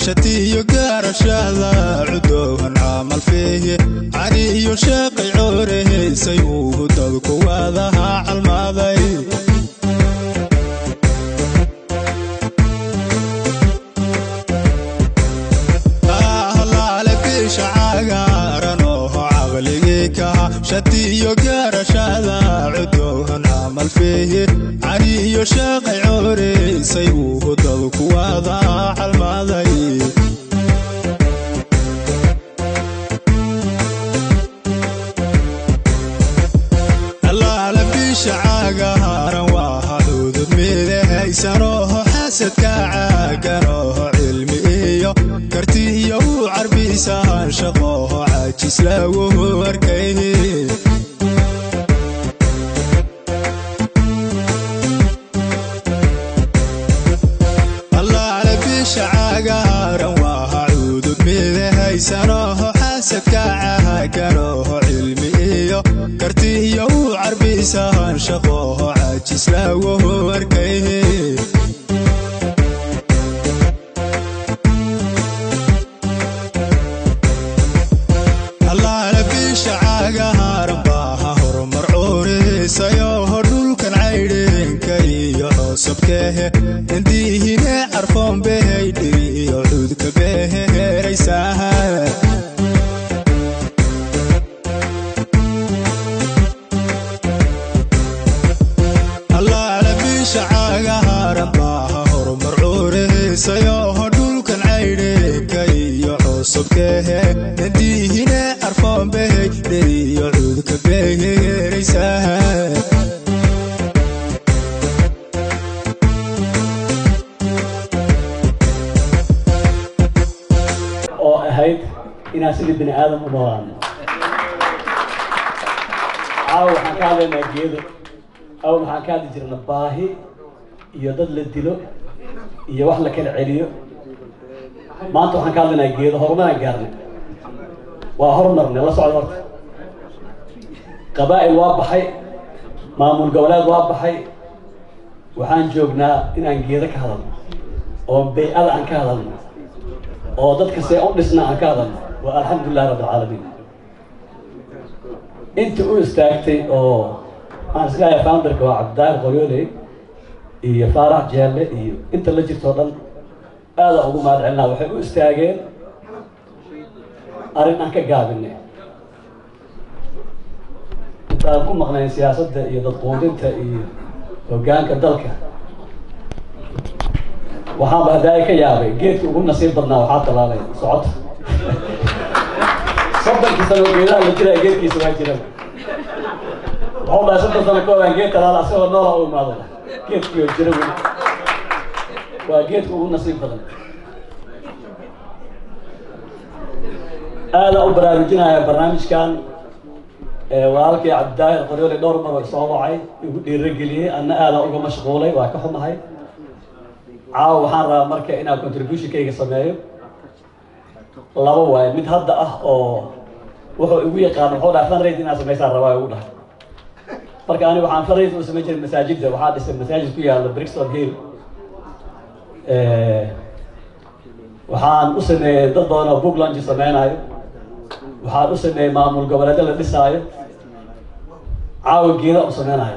shatiyo gaarashada cudoohan camal feeye cali iyo sheeqay coorehaysay ugu dadku waadaha calmaaday ahlaale biisha cagaaran ooho caqligii kaha shatiyo gaarashada cudoohan camal feeye cali iyo sheeqay cooreysay ugu dadku waadaha calmaaday allaala biisha caagaaran waa hadhuudub midahaysanooho xasadka caaganooho cilmi iyo karti iyo u carbisahan shaqooho caajis lagu arkay allaala biisha caagaaran waa hacuudub midahaysanooho xasadka caaganooho cilmi iyo karti iyo u carbisahan shaqooho caajis lagu arkay allaala biisha caagahaaran baaha horumar cuurisayoho dhulkan caydheenka iyo coosabkehe indiihine carfoon behay dhiri iyo cudka behe heeraysaha allaala biisha caagahaaran baaha horumar cuurisayoho dhulkan caydheenka iyo coosabkehe indiihine carfoon behay dhiri iyo cudka behe heeraysaha oo ahayd inaan sidii bini aadam u noolaano caawa waxaan ka hadlaynaa geedo awal waxaan ka hadli jirna baahi iyo dad la dilo iyo wax la kala celiyo maanta waxaan ka hadlaynaa geedo horumaraan gaarnay waa horumarnay la socda horta qabaa'il waa baxay maamul goboleed waa baxay waxaan joognaa inaan geedo ka hadalno oo baycada aan ka hadalno oo dadka see u dhisna aan ka hadalno waa alxamdulilah rabbi alcaalamiin inta u istaagtay oo aan islahay founderka waa cabdidaahir qoryooley iyo faarax jeelle iyo inta la jirto o dhan aada ugu mahad celinaa waxay u istaageen arrin aan ka gaabinay intaan ku maqnayn siyaasadda iyo dadquudinta iyo hoggaanka dalka waxaanba hadaaye ka yaabay geedka ugu nasiib badnaa waxaa talaalay socota soddonkii sano geedaha la jiraa geedkiisa waa jiraba wuxuu dhahay soddon sano ka hobaan geed talaala asagoo noola u imaado geedkii oo jira weli waa geedka ugu nasiib badan aada u baraarujinaya barnaamijkan walaalkii cabdidaahir qoryoole dhowr mar oo soo wacay igu dhiirageliyey anna aada uga mashquulay waa ka xumahay caawa waxaan rabaa marka inaan contributionkayga sameeyo laba waaye mid hadda ah oo wuxuu igu yaqaan wuxuu dhahay fundraise inaad samaysaan rabaa igu dhahay marka aniga waxaan fundraise u samayn jiray masaajidda waxaa dhisay masaajid ku yaalla brixton hill waxaan u sameeyey dad badan oo book launch sameynaayo waxaan u sameeyey maamul goboleedyo la dhisaayo caawa geeda u sameynayo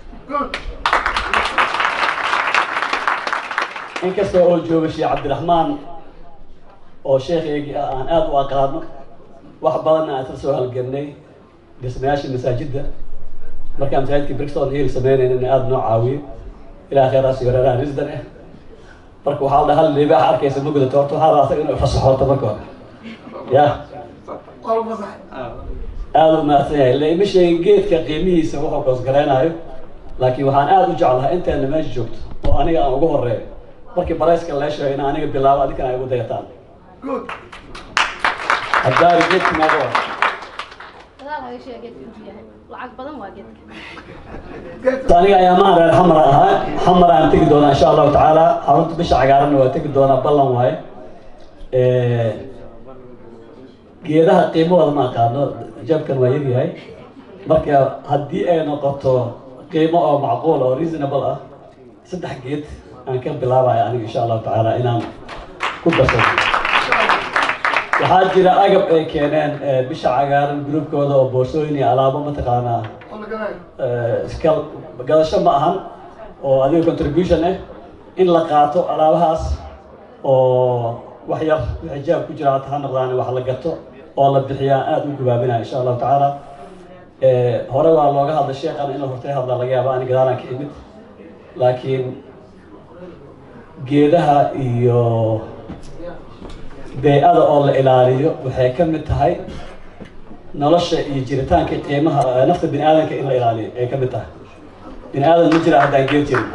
inkasta oo jooga sheekh cabdiraxmaan oo sheekhaygii ah aan aada u aqaano wax badanna aan isla soo halgelnay dhismayaasha masaajidda markaan masaajidkii brixton hill sameynayna in aada noo caawiyo ilaa kheyraas iyo reeraha risdan ah marka waxaa la dhaha hal libaax arkaysa ma gudato horta waxaa rabaa asaga inuu fasaxooto marka hore ya aada u mahadsan yahay ila ima sheegin geedka qiimihiisa wuxuu koosgaraynayo laakiin waxaan aada u jeclahay inteena meesha joogto oo aniga aan ugu horeeyo markii barayska lee sheego in aniga bilaabo adinkana ay ugu dayataan haddaari geedka maaga wa gadaal haga sheega geedka intuu yahay lacag badan waa geedka aniga ayaamahan reer xamar ahaa xamar aan tegi doonaa insha allahu tacaala xarunta bisha cagaaranna waa tegi doonaa ballan waaye geedaha qiimahooda ma aqaano jabkan waa yaryahay marka haddii ay noqoto qiimo oo macquul oo reasonable ah saddex geed aan ka bilaabaya aniga insha allahu tacaala inaan ku darsado waxaa jira agab ay keeneen eh, bisha cagaaran gruubkooda oo boorsooyin iyo alaabo mataqaanaa eh, iska gadasho ma ahan oo adiga contribution ah in la qaato alaabahaas oo wax yar wixii jaab ku jira hata ha noqdaan wax la gato oo la bixiyaa aada u gubaabinaya insha allahu tacaala Eh, hore waa looga hadlay sheekan inuu hortay hadla laga yaaba ani gadaalaan ka imid laakiin geedaha iyo bey-ada oo la ilaaliyo waxay ka mid tahay nolosha iyo jiritaanka qiimaha eh, nafta bini aadanka in la ilaaliyo ay ka mid tahay bini aadan ma jira haddaan geed jirin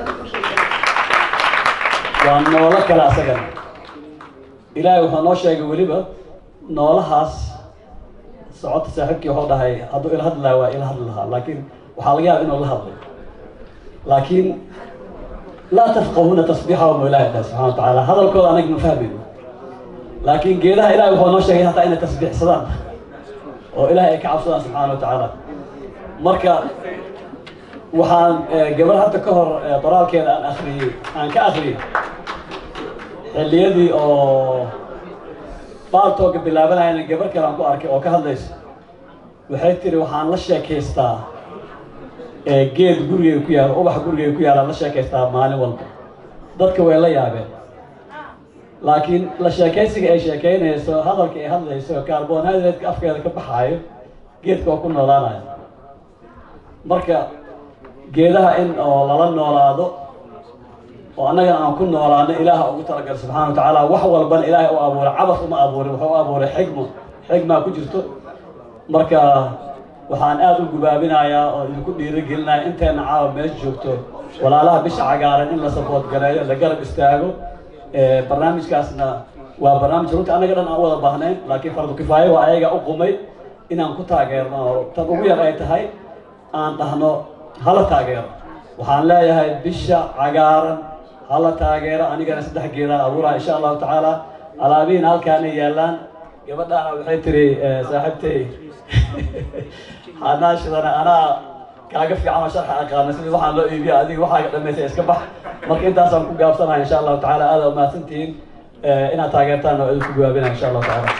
waa noolo kale asagana ilaahay wuxuu noo sheegay weliba noolahaas socodta saaxiibkii wuxuu dhahay hadduu ila hadli lahaa waa ila hadli lahaa laakiin waxaa laga yaaba inuu la hadlay laakiin laa tafqahuuna tasbiixahum ilaahay dhahay subxana wa tacaala hadalkooda anaga ma fahmayno laakiin geedaha ilahay wuxuu noo sheegay hataa inay tasbiixsadaan oo ilaahay ay ka cabsadaan subxaana wa tacaala marka waxaan eh, gabar hadda ka hor eh, qoraalkeeda aan akhriyey aan ka akhriyey xilliyadii oo baaltooga bilaabanayana gabar kale aan ku arkay oo ka hadlaysa waxay tiri waxaan la sheekaystaa ee geed gurigay ku yaalo ubax gurigay ku yaalaan la sheekaystaa maalin walba dadka way la yaabeen laakiin la sheekaysiga ay sheekaynayso hadalka ay hadlayso carbonhydrate-ka afkeeda ka baxaayo geedka oo ku noolaanayo marka geedaha in oo lala noolaado oo annagana aan ku noolaano ilaaha ugu talagal subxaana wa tacaala wax walbana ilaahay u abuuray cabas uma abuurin wuxuu u abuuray xigmo xigmaa ku jirto marka waxaan aada u gubaabinayaa oo idinku dhiirigelinaya inteena caawa meesha joogto walaalaha bisha cagaaran in la sabood gareeyo la garab istaago Eh, barnaamijkaasna waa barnaamij runtii annaga dhan aan u wada baahnayn laakiin fardu kifaayo waa ayaga u qumay inaan ku taageerno oo tan ugu yar ay tahay aan dhahno hala taageero waxaan leeyahay bisha cagaaran hala taageero anigana saddex geedaan abuuraha insha allahu tacaala alaabihiin halkaanay yaallaan gabadhaana waxay tiri eh, saaxiibtay hanaashidana anaa kaaga fiican oo sharxa aqaana sidii waxaan loo iibiya adiga waxaaga dhamaysay iska bax marka intaasaan ku gaabsanahay insha allahu tacaala aada umahadsantihiin eh, inaad taageertaan oo idinku gawaabinaya insha allahu tacaala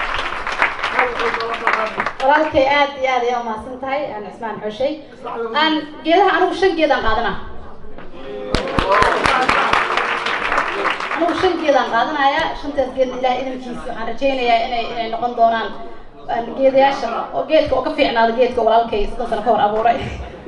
walaalkay aad iyo aad ayaa umahadsan tahay aan cismaan xoshay aan geedaha anigu shan geedaan qaadana anigu shan geedaan qaadanaya shantaas geed ilaah idankiisa waxaan rajaynayaa inay inay noqon doonaan aan geedayaasha oo geedka oo ka fiicnaada geedka walaalkay soddon sano ka hor abuuray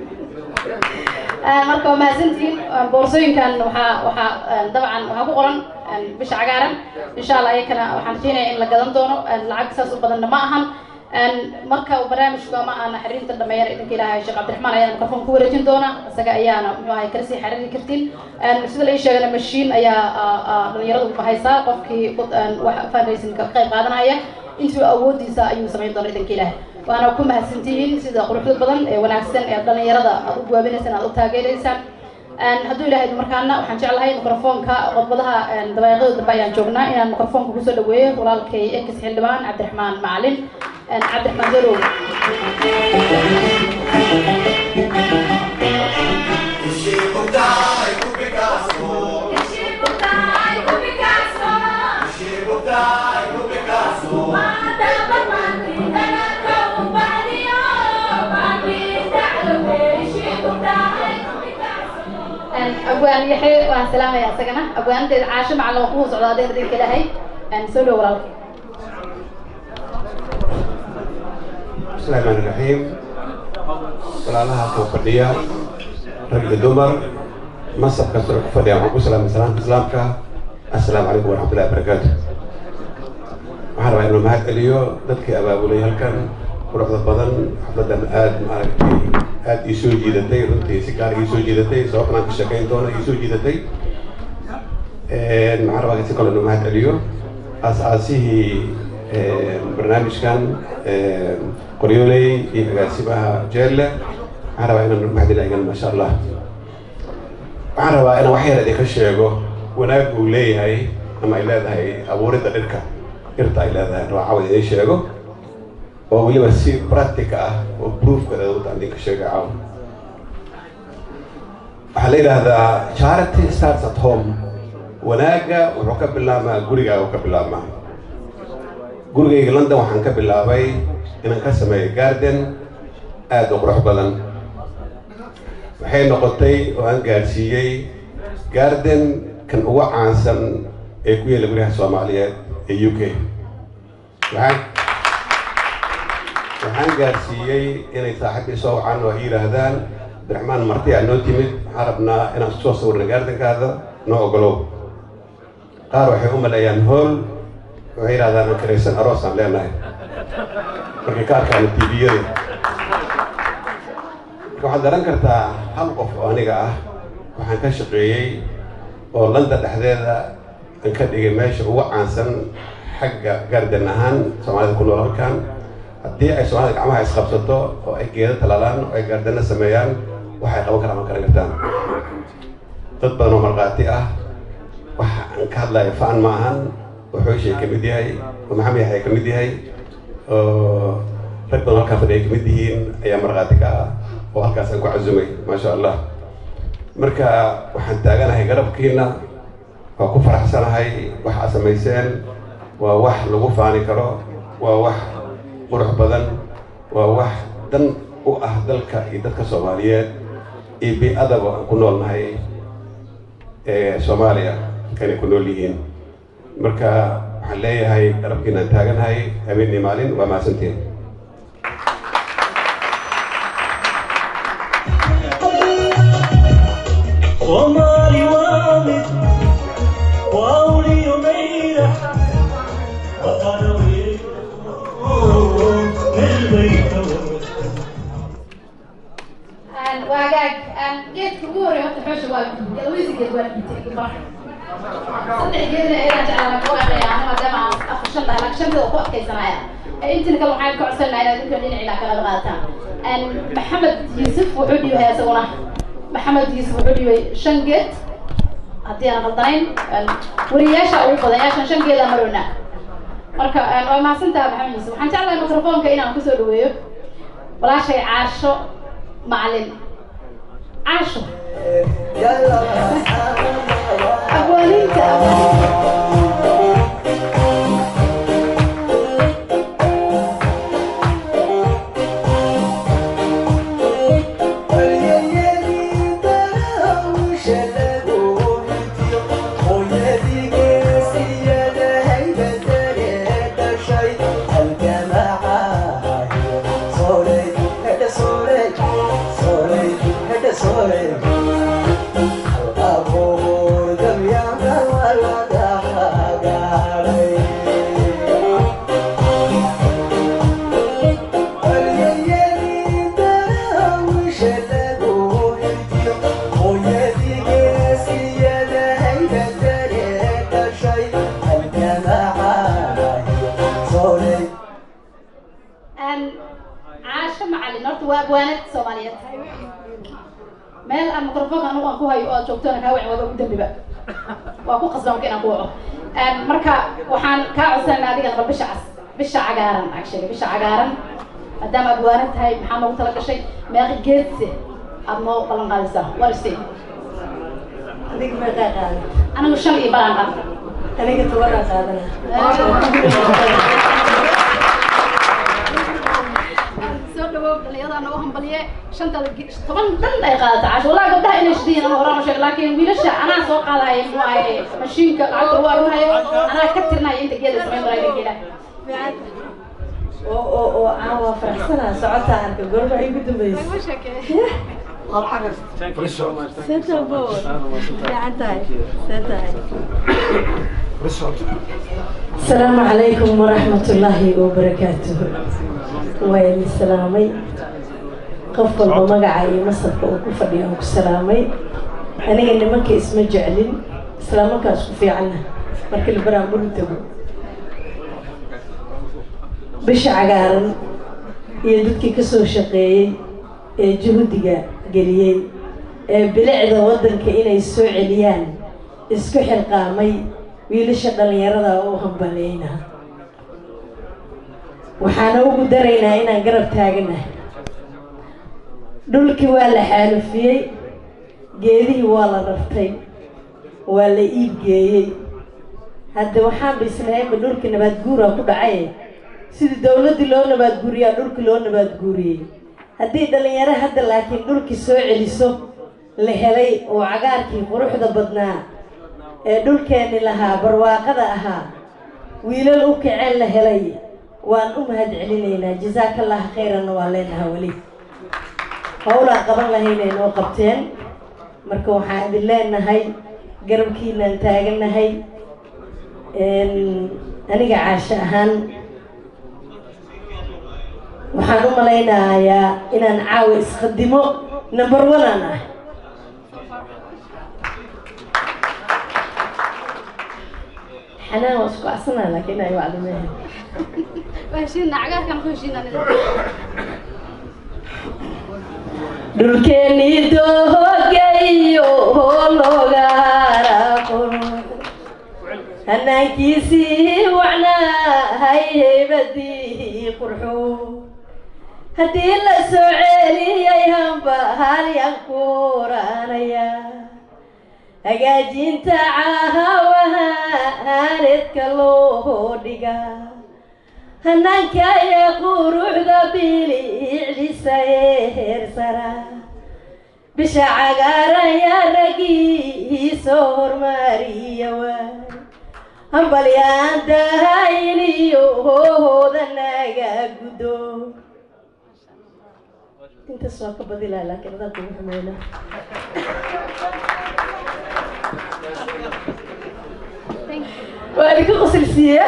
Ah, marka waa mahadsantihiin Ah, boorsooyinkan waxaa waxaa ah, dabcan waxaa ku qoran ah, bisha cagaaran insha allah iyakana waxaan rajaynayaa in la gadan doono Ah, lacag saas u badanna ma ahan Ah, marka uu barnaamijku ama aan xiriirinta dhameeyana idinka ilaahay sheekh cabdiraxmaan ayaana mikrofon ku wareejin doona isaga ayaana muxuu ahay kala sii xiriiri kartiin Ah, sida la ii sheegana mashiin ayaa ah, ah, dhalinyaradu haysaa qofkii ku- ah, wax fundraising ka qayb qaadanaya intuu awoodiisa ayuu samayn doona idinka ilaahay waana ku mahadsantihiin sida quruxda badan ee wanaagsan ee dhalinyarada aad u guwaabinaysaan aad u taageeraysaan Een, hadduu ilaahay markaana waxaan jeclahay mikrofoonka khudbadaha een, dabaaqyada dambe ayaan joognaa inaan mikrofoonka kusoo dhaweeyo walaalkay ekis xildhibaan cabdiraxmaan macalin Een, cabdiraxmaan darow Een, abwaan yaxye waan salaamaya isagana abwaanteeda caasho macalin waa kuwa socda adeen idinka ilaahay Een, soo dhow walaalkay بسم الله الرحمن الرحيم walaalaha kan fadhiya rag iyo dumar masab kasta ku fadhiya waxaan ku salaamay salaamka islaamka assalaamu calaykum waraxmatullahi wabarakaatu waxaan rabaa inuu mahad celiyo dadkii abaabulay halkan quruxda badan xafladan aad maaragtay aad ii soo jiidatay runtii si gaar ii soo jiidatay sababtan aan ka sheekayn doona ii soo jiidatay waxaan rabaa si kale inuu mahad celiyo aas-aasihii barnaamijkan qoryooley iyo agaasimaha jeelle waxaan rabaa inaan mahadceliyo ayagana maasha allah waxaan rabaa inaan wax yar idinka sheego wanaag uu leeyahay ama ay leedahay abuuridda dhirka dhirta ay leedahay rabaa cawad idiin sheego oo weliba si practic ah oo proofkeeda wadda idinka sheega cawad waxaa la yidhaahdaa charity starts at home wanaagga wuxuu ka bilaabmaa gurigaaga ka bilaabmaa gurigayga london waxaan ka bilaabay inaan ka sameeyo garden aada u qurux badan waxay noqotay oo aan gaadhsiiyey garden kan ugu caansan ee ku yaela guryaha soomaaliyeed ee u k waxaan waxaan gaadhsiiyey inay saaxiibkii soo wacaan oo ay yidhaahdaan abdiraxmaan marti aa noo timid waxaan rabnaa inaan soo sawirna gaardankaada noo ogolow qaar waxay u maleeyaan hool waxay yidhahdaan aan karaysan aroosaan leenahay markay ka arkaan tviyada marka waxaad garan kartaa hal qof oo aniga ah waxaan ka shaqeeyey oo landa dhexdeeda aan ka dhigay meesha ugu caansan xagga garden ahaan soomaalida ku nool halkan haddii ay soomaalida gacmaha isqabsato oo ay geedo talaalaan oo ay gaardana sameeyaan waxay qaban karaan ma garan kartaan dad badan oo markhaati ah waxa aan ka hadlayo faan ma ahan oo xooshay ka mid yahay oo maxamed yaxya ka mid yahay oo rag badan halkaa fadhiya ka mid yihiin ayaa markhaati ka ah oo halkaas aan ku casumay maasha allah marka waxaan taaganahay garabkiina waa ku faraxsanahay wax aad samayseen waa wax lagu faani karo waa wax qurux badan waa wax dan u ah dalka iyo dadka soomaaliyeed iyo bi-adaba aan ku noolnahay ee soomaaliya inay ku nool yihiin marka waxaan leeyahay garabkiinaan taaganahay habeenii maalin waa mahadsantiin Somali wamid wauliyo meira وقالوا البيت waagaag geedka ugu horreeya horta xoosha waa galaweysi geed waa dhintay bar saddex geedna ayaan jeclaa ku aqeeya ana maadaama aan afar shan dhahay laakiin shantada ku adkaysanaya intina kale waxaan ka codsanayaa inaad dadka dhinacii kala qaataan maxamed yuusuf wuxuu dhiibay isaguna maxamed yuusuf wuxuu dhiibay shan geed haddii aan qaldanayn wariyaasha ugu badan yaashan shan geeda marowna marka waa mahadsantaha maxamed yuusuf waxaan jeclahay mikrofoonka inaan kusoo dhaweeyo walaashay caasho macalin caasho abwaaniinta caasho macalin horta waa abwaanad soomaaliyeed meel aan mikrofoonka anugu aan ku hayo oo aad joogtona kaa wacin waaba ugu dambiba waa ku qasban marka inaan ku waco marka waxaan kaa codsanayna adigana bal bisha cas bisha cagaaran actually bisha cagaaran maadaama abwaanad tahay maxaa noogu tala gashay meeqi geedse aad noo ballan qaadaysaa wariste adiga meeqaa qaadan anigu shan iyo balaan qaan aniga tobanaa qaadana soo dhawow dhalinyarada nagu hambaliye shantada toban dhan ay qaadata casho wallahi gabdhaha inay shidiin ana horaan u sheeg laakiin wiilasha anaa soo qaadaya muxuu ahaye mashiinka lacagta ugu arunayo anaa ka tirnaya inta geeda samayn baraya geela oo oo oo aan waa faraxsanaa socotaa arka goorma igu dambaysa senta bo fiican tahay see tahay asalaamu calaykum waraxmat ullaahi wabarakaatuhu waa idin salaamay qof walba magaca iyo masabka uu ku fadhiyo aan ku salaamay aniga nimanka isma jeclin islaamarkaas ku fiicanna marka libaraan buru tago bisha cagaaran iyo dadkii ka soo shaqeeyey ee juhdiga geliyey ee bilicda waddanka inay soo celiyaan isku xilqaamay wiilasha dhallinyarada u hambaleyna waxaana ugu daraynaa inaan garab taaganahay dhulkii waa la xaalufiyey geedihii waa la rartay waa la iib geeyey hadda waxaan bisnaayba dhulka nabaad guuraa ku dhacay sidii dowladdii loo nabaad guuriyaa dhulki loo nabaad guuriyey haddii dhalinyaro hadda laakiin dhulkii soo celiso la helay oo cagaarkii quruxda badnaa ee dhulkeenni lahaa barwaaqada ahaa wiilal u kaceen la helay waan u mahad celinaynaa jasaakallah khayranna waan leenahaa weli howlaan qaban lahaynay noo qabteen marka waxaan idin leenahay garabkiinaan taagannahay aniga caasho ahaan waxaan u malaynayaa inaan caawa isqadimo number one aan ah xanaan waa isku acsanaa laakiin ay wacdi mehe heshiina cagaarkan ku heshiina dhulkeennii doogayo hologaaraqon hanaankiisii wacnaahay heybadii qurxu haddii la soo celiyay hamba halyan kuranaya hagaajinta caahawaha aanedka loo dhiga hanaanka iyo quruxda bilicdhisa ee heersara bisha cagaaran yaa raggii soo hormariya waay hambalyaan dahayn iyo hoohooda naga guddo intaas waa ka badilaa laakiin adaa kugu xumayna waa idinka qosilsiiya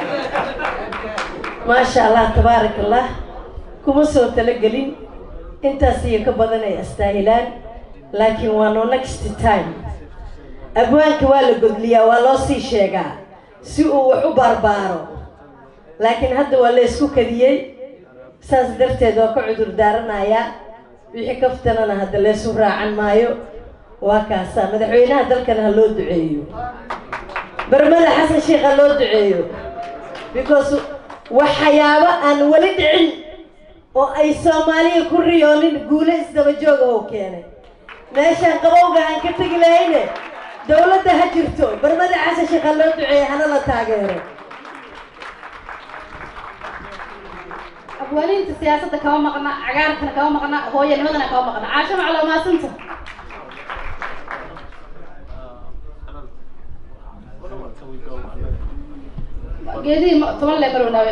maasha allah tabaarak allah kuma soo talagelin intaas iyo ka badan ay astaahilaan laakiin waa no next time abwaanka waa la godliyaa waa loo sii sheegaa si uu wax u baarbaaro laakiin hadda waa la isku kadiyey saas darteed waa ka cudur daaranayaa wixii kaftanana hadda leesu raacan maayo waa kaasaa madaxweynaha dalkan ha loo duceeyo barmada xasan sheekh ha loo duceeyo because waxyaabo aan weli dhicin oo ay soomaaliya ku riyoonin guulo isdaba jooga oo keenay meeshaan qabowga aan ka tegi lahayne dowladda ha jirto barmada xasan sheekh ha loo duceeyo hana la taageero abwaaniinta siyaasadda kama maqna cagaarkana kama maqna hooyanimadana kama maqna caasho macluumaasanta geedihii toban lee marwnaawe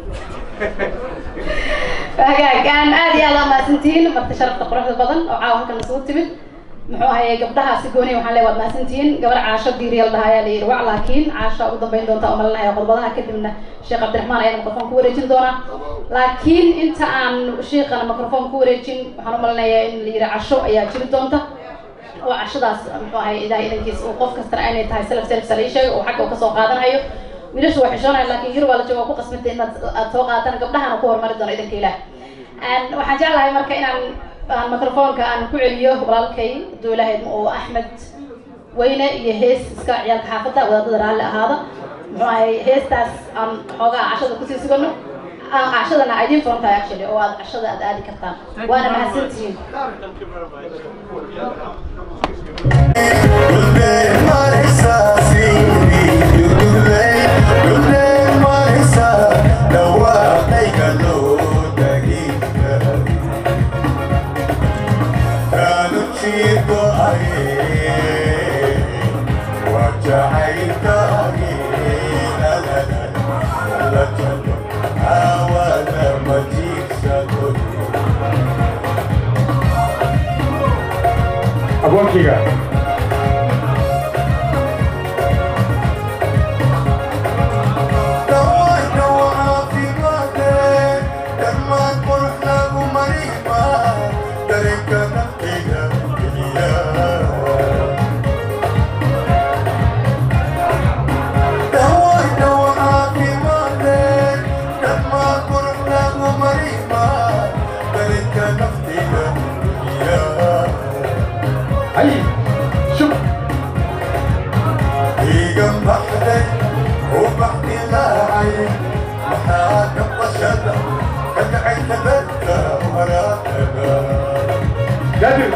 hagaagaan aad iyo aad mahadsantihiin marti sharafta quruxda badan oo caawa halkan isugu timid muxuu ahayey gabdhaha si gooni waxaan leeyahay waad mahadsantihiin gabar caasho diiriyal dhaha ayaa la yidhi wac laakiin caasho ugu dambeyn doonta oo malinaya qodobadaha kadibna sheekh cabdiraxmaan ayaa mikrofon ku wareejin doonaa laakiin inta aan sheekhana mikrofon ku wareejin waxaan u malinayaa in la yidhi casho ayaa jiri doonta oo cashadaas muxuu ahay ilahay idankiis uu qof kastana aynay tahay self self sala ii sheegay oo xagga uu kasoo qaadanayo wiilashu waa xishoonaya laakiin yurub waa la jooga waa ku qasbantay inaad aad soo qaadataan gabdhahana ku horumari doono idanka ilaah waxaan jeclahay marka inaan aan microfoonka aan ku celiyo walaalkay hadduu ilaahay oo axmed weyne iyo hees iska ciyaalka xaafadda wadaadada raalli ahaada muxuu ahay heestaas aan xoogaa cashada kusii sugano aan cashadana idiin furan tahay actually oo aad cashada aad aadi kartaan waana mahadsantihiin aboonkayga hay shub قادر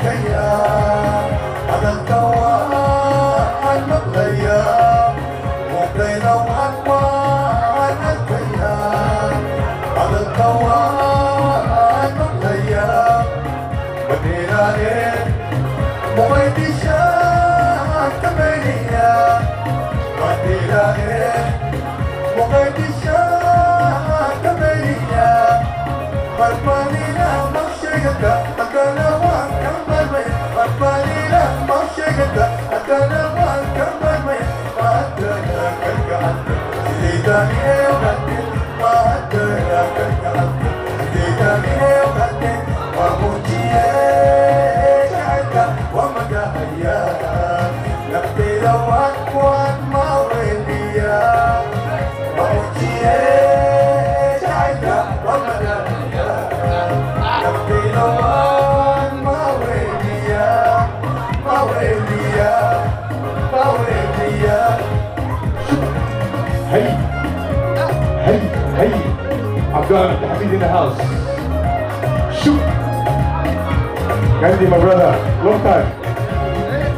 Hey, hey, hey. I've got Hamid in the house. Shoot. Gandhi, my brother. Long time.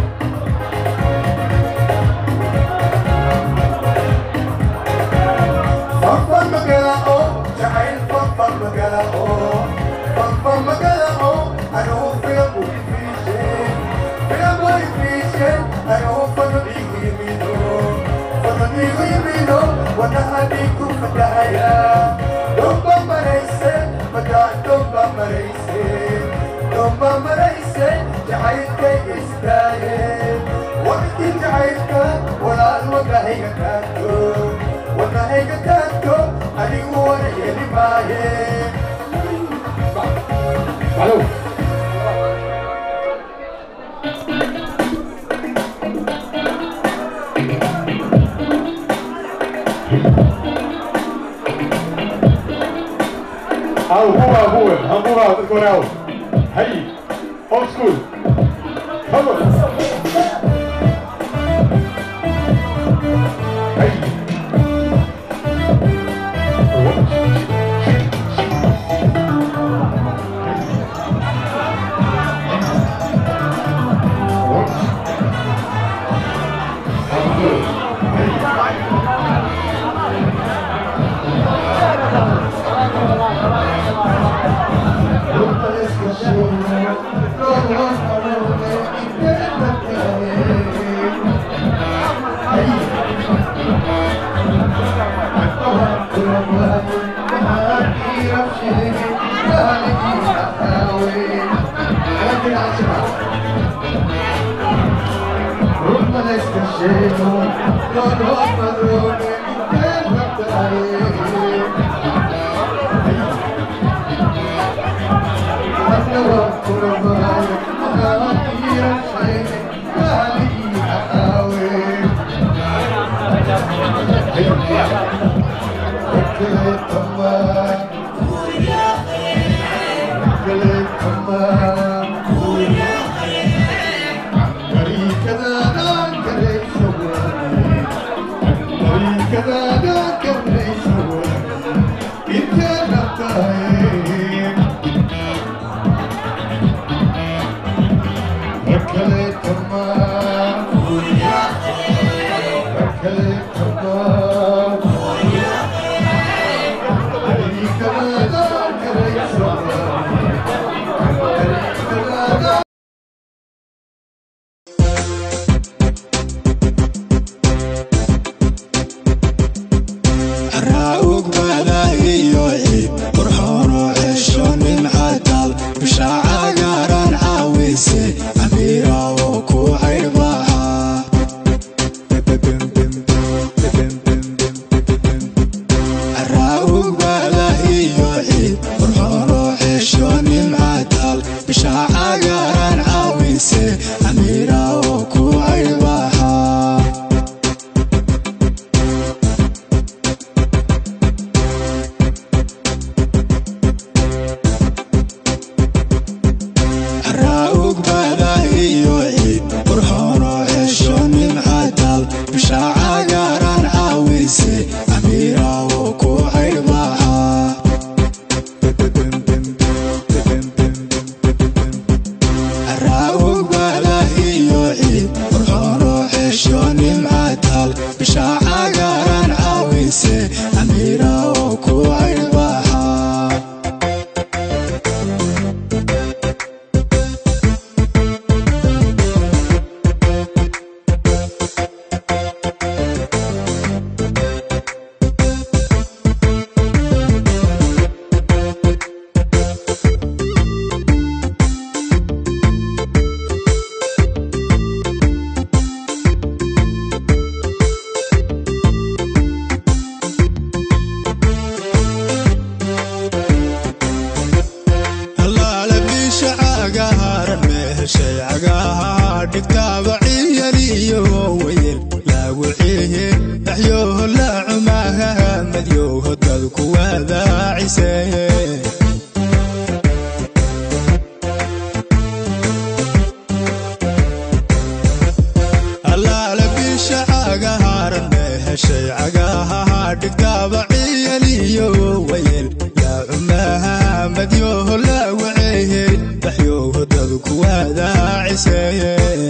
Hello. Au, boa, boa. Vamos lá, do coral. Aí. Old school. Vamos. Aí. heshay cagaha dhigtaaba ciyaliyo wayel lagu ciye dhaxyoho laacumaha madyoho dadku wadaaciseye allaale bisha cagahaaran mee heshay cagaha dhigtaaba ciyaliyo wayel laacumaha madyoho lagu ciye dhaxyoho dadku wadaaciseye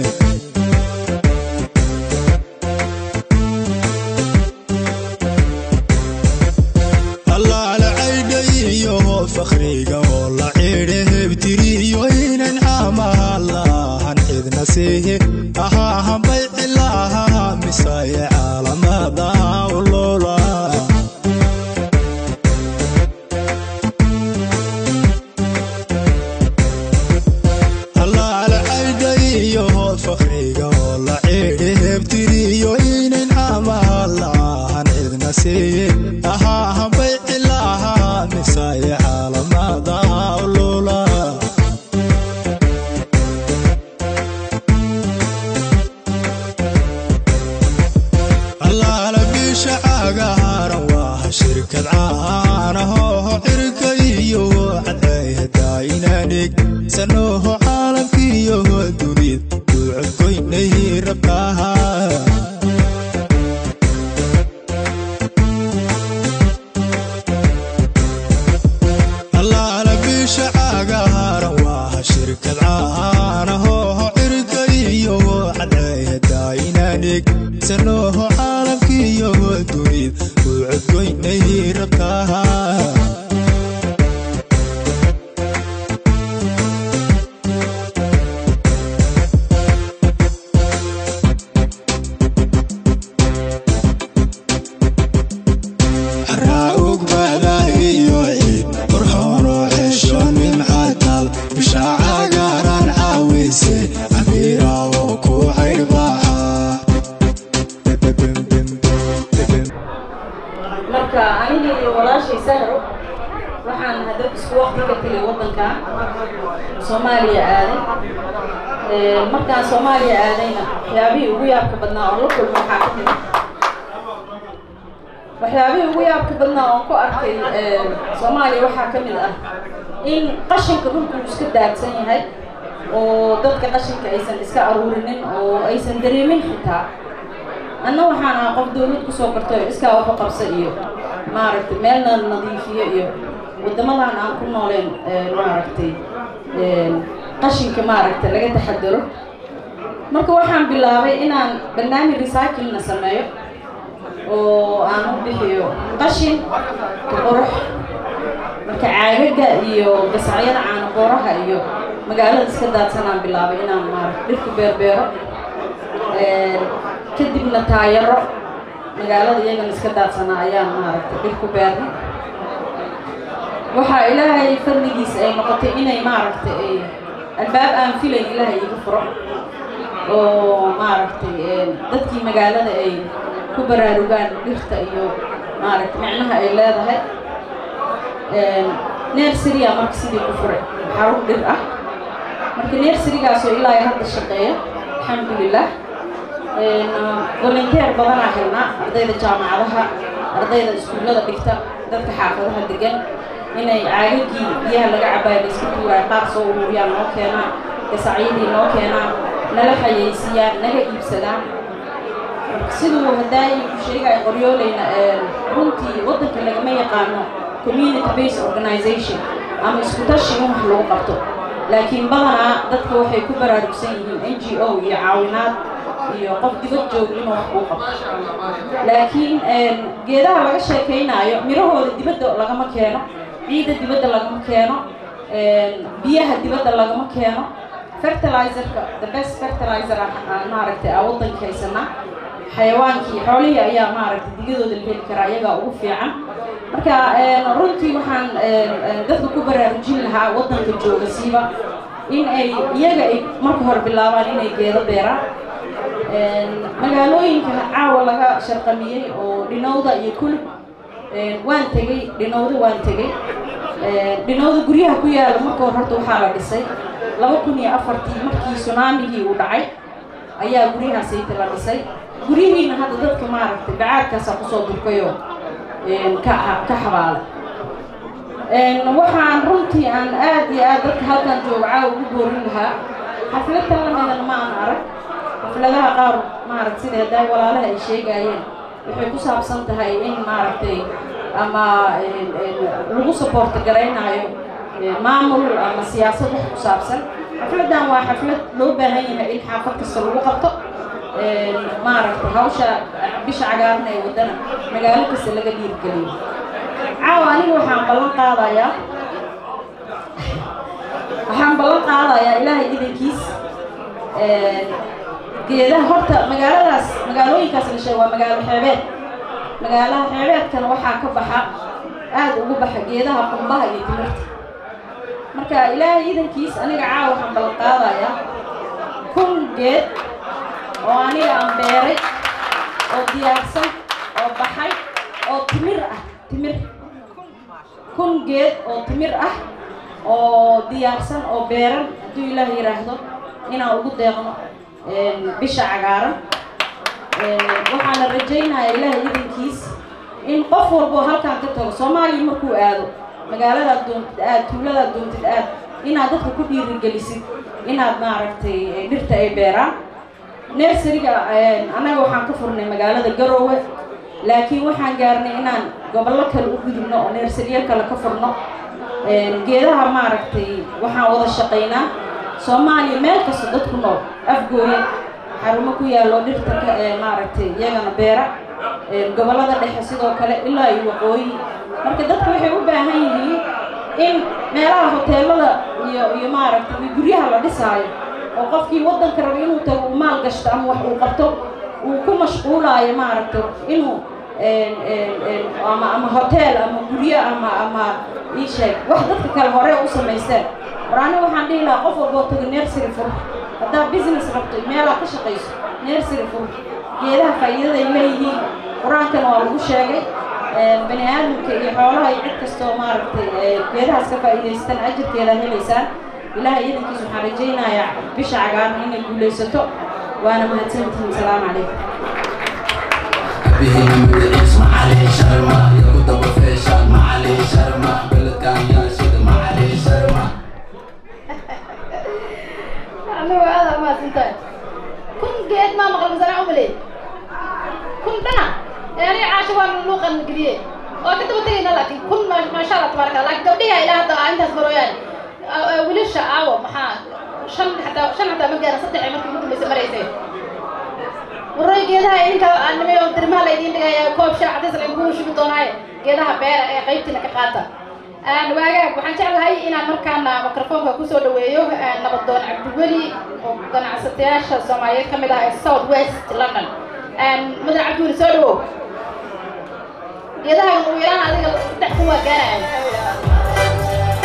allaale caydhayiyo fakhriga oo la cidhe hebtiriyo inan caamaha lahan cidna siihi ahaa hambay cilaha misaye caalamada ulula allaale caydhayiyo fakhriga oo la cidhe hebtiriyo inan caamaha lahan cidna siihi ahaa hambay cilaha misaye caalamada ulula allaala bisha cagaaran waa shirkad caanahoho cirka iyo cadceehadaayinadhig sanoho caalamkiyo dunid duucodgoynay rabtaha allaala bisha cagaaran waa shirkad caanahoho cirka iyo cadceehadaayinadhig sanoho caalamkiyo dunid duucodgoynay rabtaha Haraa ugbada iyo ciid qurxoonoo hesho nimcatal bisha cagaaran caawise cabiira oo ku caydhbaxa marka aniga iyo walaashay sahro waxaan hadda isku waqti ka tegay waddankan soomaaliya aaday Ee, markaan soomaaliya aadayna waxyaabihii ugu yaabka badnaa oo la kulmay waxaa ka mid ah waxyaabihii ugu yaabka badnaa oon ku arkay ee, soomaaliya waxaa ka mid ah in qashinka dhulku uu iska daadsan yahay oo dadka qashinka aysan iska aruurinin oo aysan dareemin xitaa anna waxaan ahaa qof dawlad kusoo bartay oo iskaa waxu qabsa iyo maaragtay meelna nadiifiyo iyo waddamadan aan ku nooleen ee, maaragtay ee, qashinka maaragtay laga taxadaro marka waxaan bilaabay inaan barnaamij recyclingna sameeyo oo aan u bixiyo qashin ka qurux marka caagaga iyo gasacyada caana booraha iyo magaalada iska daadsanaan bilaabay inaan maaragtay dhirku beerbeero Ee, kadibna taayaro magaalada iyagana iska daadsanaa ayaan maaragtay dhir ku beernay waxaa ilaahay fadligiisa ay noqotay inay maaragtay ay albaab aan filayn ilaahay iga furo oo maaragtay ee, dadkii magaalada ay ku baraarugaan dhirta iyo maaragtay micnaha ay leedahay nerseriya marka sidii ku furay xarun dhir ah marka nerserigaasoo ilaa ay hadda shaqeeya alxamdulilah volunteer badanaa helnaa ardayda jaamacadaha ardayda iskuullada dhigta dadka xaafadaha degan inay caagagii biyaha laga cabaaya la iska tuuraayo qaar soo ururiyaan noo keenaan gasacyadii noo keenaan nala xayeysiiyaan naga iibsadaan siduu hadaayi ku sheegaya qoryoolayna runtii waddanka lagama yaqaano community based organization ama isku tashi in wax lagu qabto laakiin badanaa dadka waxay ku baraarugsan yihiin n g o iyo caawinaad iyo qof dibad joog inuu wax kuu qabto laakiin geedaha laga sheekaynaayo mirahooda dibadda lagama keeno ciidda dibadda lagama keeno biyaha dibadda lagama keeno fertilizerka the best fertilizer ah maaragtay aa waddanka haysanaa xayawaankii xoolihii ayaa maaragtay digadooda la heli karaa iyagaa ugu fiican marka runtii waxaan dadka ku baraarujin lahaa waddanka jooga siiba in ay iyaga ay marka hore bilaabaan inay geedo beeraan magaalooyinka caawa laga sharqamiyey oo dhinowda iyo kulub waan tegey dhinowda waan tegey dhinowda guryaha ku yaala marka hore horta waxaa la dhisay laba kun iyo afartii markii tsunaamigii uu dhacay ayaa guryahaasayta la dhisay guryihiina hadda dadka maaragtay bacaadkaasaa kusoo durkayoo ka ka xabaalay waxaan runtii aan aad iyo aad dadka halkan jooga caawa ugu boorin lahaa xafladtan lamidana ma aan arag xafladaha qaar maaragta sida haddaa walaalaha ay sheegaayeen waxay ku saabsan tahay in maaragtay ama lagu saboorta garaynaayo maamul ama siyaasad wax ku saabsan xafladdan waa xaflad loo baahan yahay in xaafad kasta lagu qabto maaragtay hawsha bisha cagaaran ee waddana magaalo kasta laga dhiirgeliyo caawa aniga waxaan ballan qaadayaa waxaan ballan qaadayaa ilaahay idankiis geedaha horta magaaladaas magaalooyinkaas la sheego waa magaalo xeebeed magaalaha xeebeedkana waxaa ka baxa aad ugu baxa geedaha qumbaha iyo timirta marka ilaahay idankiis aniga caawa waxaan ballan qaadayaa kun geed oo aniga aan beeray oo diyaarsan oo baxay oo timir ah timir kun geed oo timir ah oo diyaarsan oo beeran hadduu ilaah yidhaahdo inaan ugu deeqno bisha cagaaran waxaana rajaynayaa ilaahay idankiis in qof walboo halkaan ka tago soomaaliya markuu aado magaaladaad doontid aad tuuladaad doontid aad inaad dadka ku dhiirigelisid inaad maaragtay dhirta ay beeraan nersariga annaga waxaan ka furnay magaalada garoowe laakiin waxaan gaarnay inaan gobollo kale u gudubno oo neersariyo kale ka furno geedaha maaragtay waxaan wada shaqaynaa soomaaliya meel kasta dad ku nool afgooya xarumo ku yaallo dhirta ka maaragtay iyagana beera gobollada dhexe sidoo kale ilaa iyo waqooyi marka dadka waxay u baahan yihiin in meelaha hoteelada iyo iyo maaragtay guryaha la dhisaayo oo qofkii waddanka raba inuu tago uu maal gashto ama wax uu qabto uu ku mashquulaayo maaragtay inuu ama ama hotel ama guryo ama ama ii sheeg wax dadka kale hore u samaysteen war aniga waxaan dhihi lahaa qof walboo tago nersary fur haddaad business rabto meelaa ka shaqayso nersary fur geedaha faa'iidada ay leeyihiin qur-aankana waa lagu sheegay bani aadamka iyo xoolaha iyo cid kastoo maaragtay geedahaas ka faa'iidaystaan ajirkeeda helaysaan ilaahay idankiis waxaan rajaynayaa bisha cagaaran inay guulaysato waana mahadsantihiin salaamu calaykum بهنا مدعيس معلي شرمة يقود ابو فيشل معلي شرمة بلد كان ياشد معلي شرمة anigu aad aa mahadsantahay kun geed maa maqal masana umale kun dhana ee aniga caasho waa luuqan geliye waa ka daba tegayna laakiin kun ma- maasha allah tabaaraka allah laakiin gabdhiha ilaa hadda aa intaas marooyaan wiilasha aawo maxaa shan xataa shan xataa ma gaaran saddex ay markii ugu dambaysa maraysay waroy geedaha idinka nimayo dirmaha la idiin dhigaya koob shaah cadays la idinku shubi doonaaye geedaha beera ee qaybtiina ka qaata waagaag waxaan jeclahay inaan markaana mikrofoonka kusoo dhaweeyo nabadoon cabdiweli oo ganacsatayaasha soomaaliyeed ka mid ah ee south west london mudan cabdiweli soo dhawow geedaha ugu yaraan adiga saddex kun waa gaaraya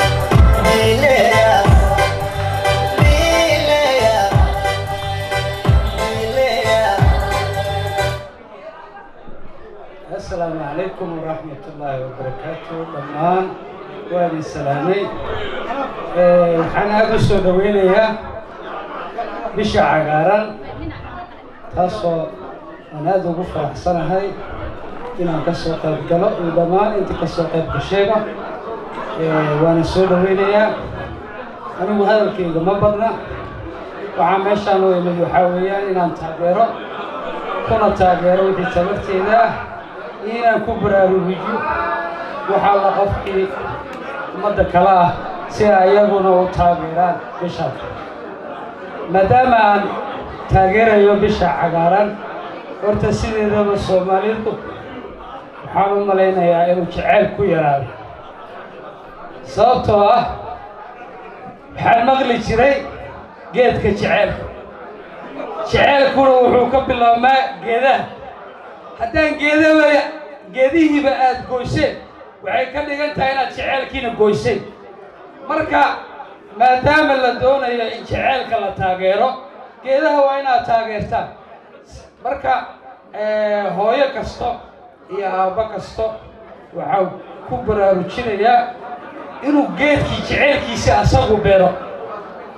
السلام عليكم ورحمة الله وبركاته دمان وادي السلامي waxaan aada u soo dhaweynayaa bisha cagaaran taasoo aan aada ugu faraxsanahay inaan ka soo qayb galo iyo dhammaan intii ka soo qayb gashayba waana soo dhaweynayaa anigu hadalkayga ma badna waxaa meeshaan u imid waxaa weeyaan inaan taageero kuna taageero wixii tabarteeda ah iyo inaan ku baraarugiyo waxaa la qofkii ummadda kale ah si ay iyaguna u taageeraan bishaan maadaama aan taageerayo bisha cagaaran horta sideedaba soomaalidu waxaan u malaynayaa inuu jacayl ku yaraado sababtoo ah waxaan maqli jiray geedka jaceylka jaceylkuna wuxuu ka bilaabmaa geedaha haddaan geedaba geedihiiba aada goyseen waxay ka dhigan tahay inaad jaceylkiina goyseen marka maadaama la doonayo in jaceylka la taageero geedaha waa inaad taageertaan marka hooyo kasto iyo aabbo kasto waxaa ku baraarujinayaa inuu geedkii jaceylkiisa asagu beero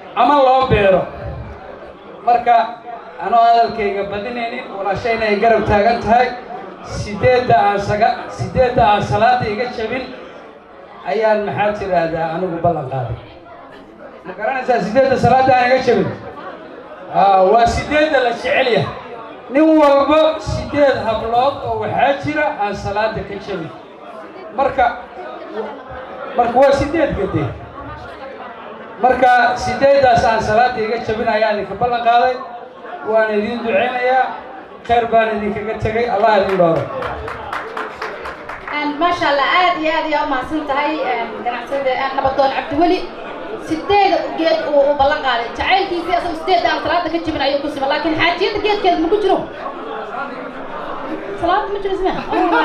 ama loo beero marka anoo hadalkayga badinaynin walaashayna ay garab taagan tahay sideedda aan saga sideedda aan salaada iga jabin ayaan maxaa tidhaahdaa anigu ballan qaaday ma garanaysaa sideedda salaada aan iga jabin Aa, waa sideedda la jecel yahay nin walba sideed hablood oo waxaa jira aan salaada ka jabin marka marka waa sideed gade marka sideeddaas aan salaada iga jabin ayaan idinka ballan qaaday waan idiin ducaynayaa khayr baan idinkaga tegay allah idin dhooro maasha allah aad iyo aad ayaa umahadsan tahay ganacsada nabadoon cabdiweli sideeda geed uu uu ballan qaaday jacaylkiisii asagu sideedda aan salaada ka jibin ayuu ku sima laakiin xaajiyada geedkeeda ma ku jiro salaada ma jiro isma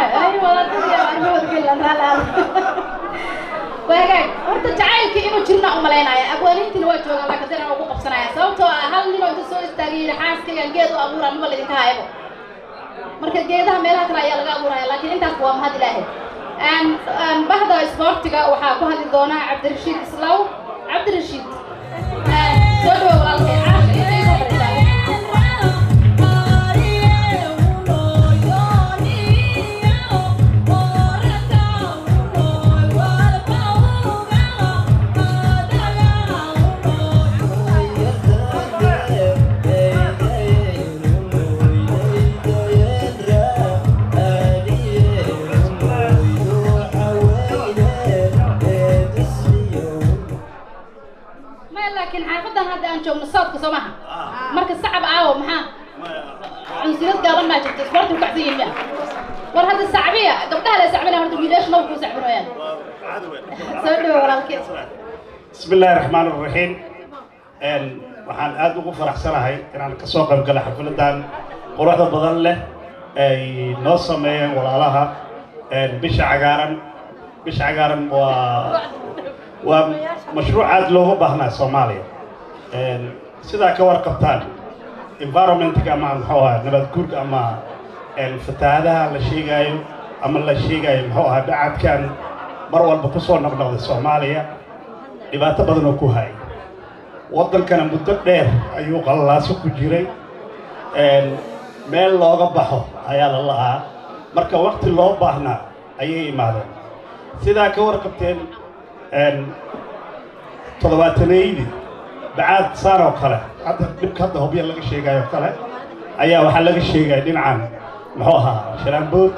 waagaag horta jacaylka inuu jirna umalaynaya abwaaniintiina waa joogaan laakiin dina ugu qabsanaya sababtoo ah hal ninoo inta soo istaagay yidhi xaaskaygan geed u abuura maba laydinka hayabo marka geedaha meelaha kale ayaa laga abuuraya laakiin intaas waa mahad ilaahay Een, een, bahda isboortiga waxaa ku hadli doona cabdirashiid islaw cabdirashiid een, soo dhawow walaalkay caasha intay soo fadhiisaa maya laakiin xaafadan hadda aan joogno soodka soo maha marka sacab aawo maxaa cunsuriyad gaaban maa jirta isboorti kacsan yihiin miya war hadda sacbiya gabdhaha la sacbinaya horta wiilasha maba kuu sacbinayaan soo dhawo walaalkee بسم الله الرحمن الرحيم een waxaan aad ugu faraxsanahay inaan ka soo qayb galay xafladan quruxda badan leh ay noo sameeyeen walaalaha een bisha cagaaran bisha cagaaran waa waa mashruuc aad looga baahnaa soomaaliya een sidaa ka warqabtaan environmentka ama muxuu ahaa nabad guurka ama een fatahaadaha la sheegaayo ama la sheegayo muxuu ahaa bacadkan mar walba kusoo noqnoqday soomaaliya dhibaato badan oo ku hayay waddankana muddo dheer ayuu qallalaaso ku jiray een meel looga baxo ayaa la la'aa marka waqti loo baahnaa ayay imaadeen sidaa ka warqabteen een toddobaatanaydi bacaad saan oo kale hadda dhibka hadda hobya laga sheegayo oo kale ayaa waxaa laga sheegaya dhinacan muxuu ahaa shalaambood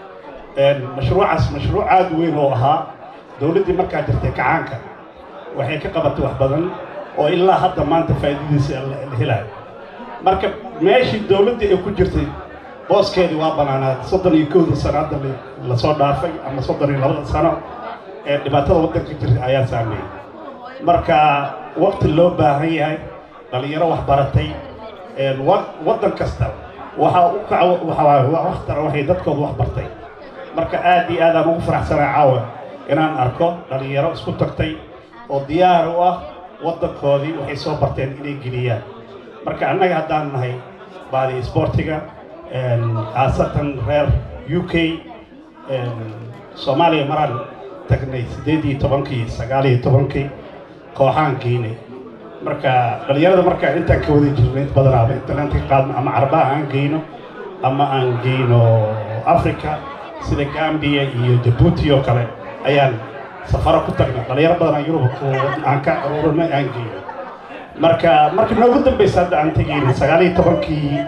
een mashruucaas mashruuc aad u weyn oo ahaa dowladdii markaa jirtay kacaanka waxay ka qabatay wax badan oo ilaa hadda maanta faa'iidadiisa la la helayo marka meeshii dowladdii ay ku jirtay booskeedii waa banaanaad soddon iyo kowda sano hadda la- lasoo dhaafay ama soddon iyo labada sano ee dhibaatada waddanka jirta ayaa saameeyey marka waqti loo baahan yahay dhalinyaro wax baratay een wa- waddan kasta waxa u kaca waxa waaye wa- waxtara waxay dadkooda wax bartay marka aad iyo aad aan ugu faraxsanahay caawa inaan arko dhalinyaro isku tagtay oo diyaar u ah waddankoodii waxay soo barteen inay geliyaan marka annaga haddaan nahay baadi isboortiga een, khaasatan reer u k een, soomaaliya maraan tagnay siddeed iyo tobankii sagaal iyo tobankii kooxaan geynay marka dhalinyarada marka intaan ka wada jirnay inta badanaaba intaan ka qaadno ama carbaha aan geyno ama aan geyno africa sida gambia iyo jabuuti oo kale ayaan safaro ku tagnay dhalinyaro badan aan yurub aan ka aruurinay aan geyno marka marka noogu dambaysa hadda aan tegayna sagaal iyo tobankii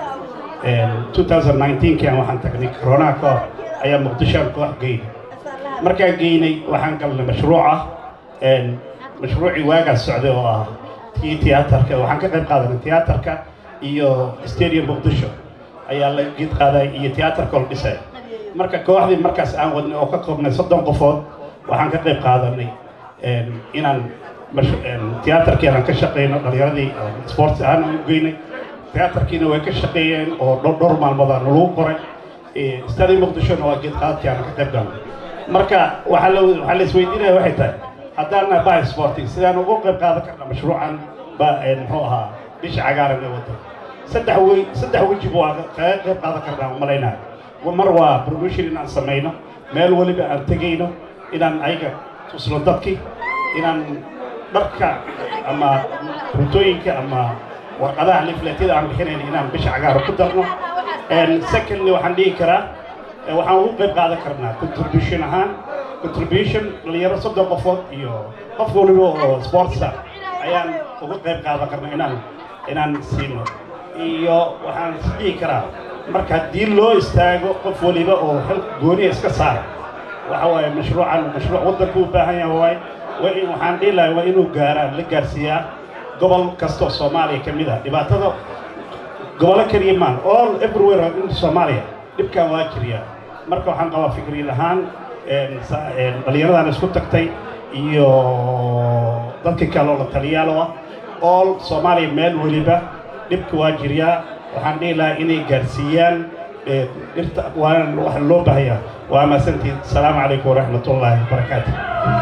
2019 aan waxaan tagnay corona ka hor ayaa muqdisho aan koox geynay markaan geynay waxaan galnay mashruuca een, mashruucii waagaas socday oo ah tii tiyaatarka waxaan ka qayb qaadanay tiyaatarka iyo stadium muqdisho ayaa la geed qaaday iyo tiyaatarka oo la dhisay marka kooxdii markaas aan wadnay oo ka koobnay soddon qofood waxaan ka qayb qaadanay een, inaan mash- een, tiyaatarkii aan ka shaqeyno dhalinyaradii sports ahaan aan u geynay tiyaatarkiina way ka shaqeeyeen oo dhowr dhowr maalmood aan lagu qoray Eh, stadium muqdishona waa geed qaadkii aan ka qayb galnay marka waxaa la waxaa la isweydiinaya waxay tahay haddaan nahay bah sporting sidaan ugu qayb qaadan karna mashruucan ba eh, muxuu ahaa bisha cagaaran ee waddanka saddex wey saddex weji buu aan kaga qayb qaadan karnaa umalaynaa mar waa promotion inaan samayno meel weliba aan tegayno inaan ayaga tusno dadkii inaan dharka ama runtooyinka ama warqadaha lifletyada aan bixinayn inaan bisha cagaara ku darno secondly waxaan dhihi karaa eh, waxaan ugu qayb qaadan karnaa contribution ahaan contribution dhalinyaro soddon qofood iyo qof waliba oo sportsa ayaan uga qayb qaadan karnaa inaan inaan siino iyo waxaan is dhihi karaa marka haddii loo istaago qof waliba oo xil gooniya iska saara waxa waaye mashruucan mashruuc waddanka u baahan yahay waaye waa in waxaan dhihi lahay waa inuu gaaraa la gaarsiiyaa gobol kastoo soomaaliya ka mid ah dhibaatada gobolo keliya maan all everywhere in soomaaliya dhibkan waa jiriyaa marka waxaan qabaa fikriyad ahaan een, sa- een, dhallinyaradan isku tagtay iyo dadka kale oo la taliyaalo ah all soomaaliya meel weliba dhibka waa jiriyaa waxaan dhihi lahaa inay gaarsiiyaan ee, dhirta waana waxa loo baahayaa waa mahadsantihin asalaamu calaykum waraxmatullaahi wabarakaatu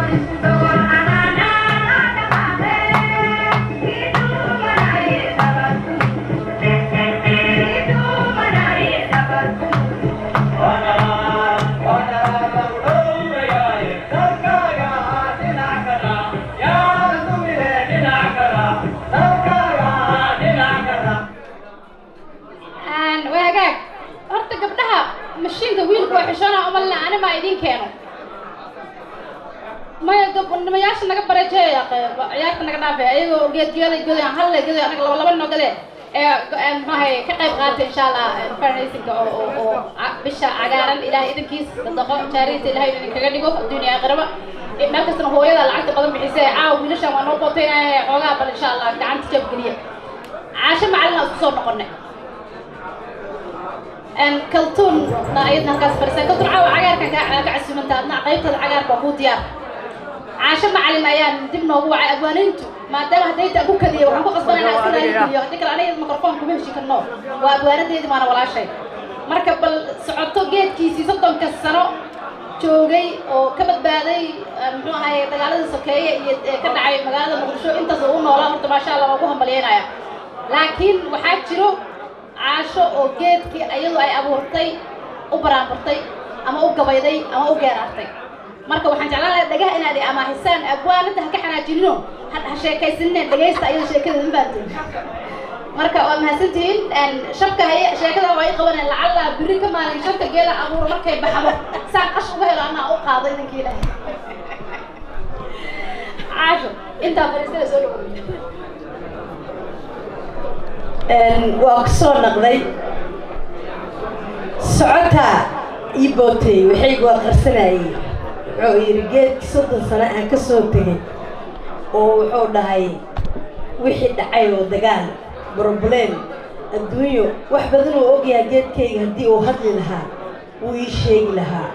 Een, waa hagaag horta gabdhaha mashiinka wiilka waa xishoona umalna ani maa idiin keeno maya gabdhamayaasha naga bareejeeya ciyaarta naga dhaafay ayagoo geed geeday goday halle goday anaga laba laba noo gadee ee een, maxahay ka qayb qaatay insha allah farnaysinka oo oo oo ca- bisha cagaaran ilaahay idankiis sadaqo jaariyta ilaahay idinkaga dhigo adduunya aakhiraba Eh, meel kastana hooyada lacagta badan bixisay caawa wiilashan waa noo bootaynaaya xoogaa bal insha allah gacanta jab geliya caasho macalin aan isku soo noqonay een kaltuun na ayadna halkaas fadhisan kaltuun caawa cagaarkan kaa kaa casuumanta adna qaybtada cagaarka waa kuu diyaar caasho macalin ayaan dib noogu wacay abwaaniintu maadaama haddayta ku kadiya waxaan ku qasbanayna iska raaligiyo haddii kale aniga microphone kuma heshi karno waa abwaanadeedi maana walaashay marka bal socoto geedkiisii soddonka sano joogay oo ka badbaaday eh, muxuu ahaye dagaaladii sokeeye iyo ee ka dhacay magaalada muqdisho intaas oo u noolaa horta maasha allah waa ugu hambalyeynaya laakiin waxaa jiro caasho oo geedkii iyadu ay abuurtay u baraanburtay ama u gabayday ama u geeraartay marka waxaan jeclaan lahaa dhagaha inaad i amaahisaan abwaanada ha ka xanaajinino ha ha sheekaysanine dhagaysta ayada sheekadeeda ma fahanteen marka waa mahadsantihiin een, shabka haye sheekada waa i qabaneen lacalla biri ka maalin shabka geela abuuro markay baxdo saan qash uga helo anaa u qaado idinkii ilaahay caasho intaa fariistada soo dhawow Een, waa ku soo naqday socotaa ii bootay waxaygu waa qarsanayay wuxuu yidhi geedkii soddon sano aan ka soo tegay oo wuxuu dhahay wixii dhacay oo dagaal broblem adduunyo wax badan uu ogyahay geedkayga haddii uu hadli lahaa wuu ii sheegi lahaa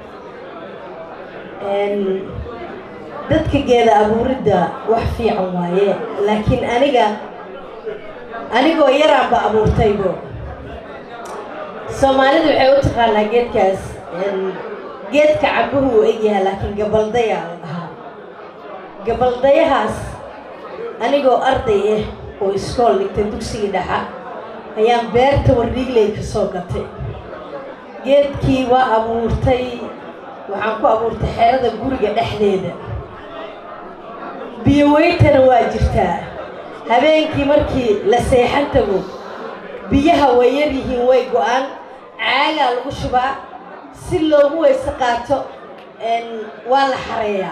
Een, dadka geeda abuuridda wax fiican waaye laakiin aniga anigoo yaraanba abuurtaybo soomaalidu waxay u taqaanaa geedkaas een, geedka cambuhu uu egyahay laakiin gabaldayaa la dhahaa gabaldayahaas anigoo arday ah oo iskool dhigtay dugsigii dhexa ayaan beerta wardhiigley ka soo gatay geedkii waa abuurtay waxaan ku abuurtay xerada guriga dhexdeeda biyo weyntana waa jirtaa habeenkii markii la seexan tago biyaha way yar yihiin way go-aan caagaa lagu shubaa si loogu weyse qaato een, waa la xareeyaa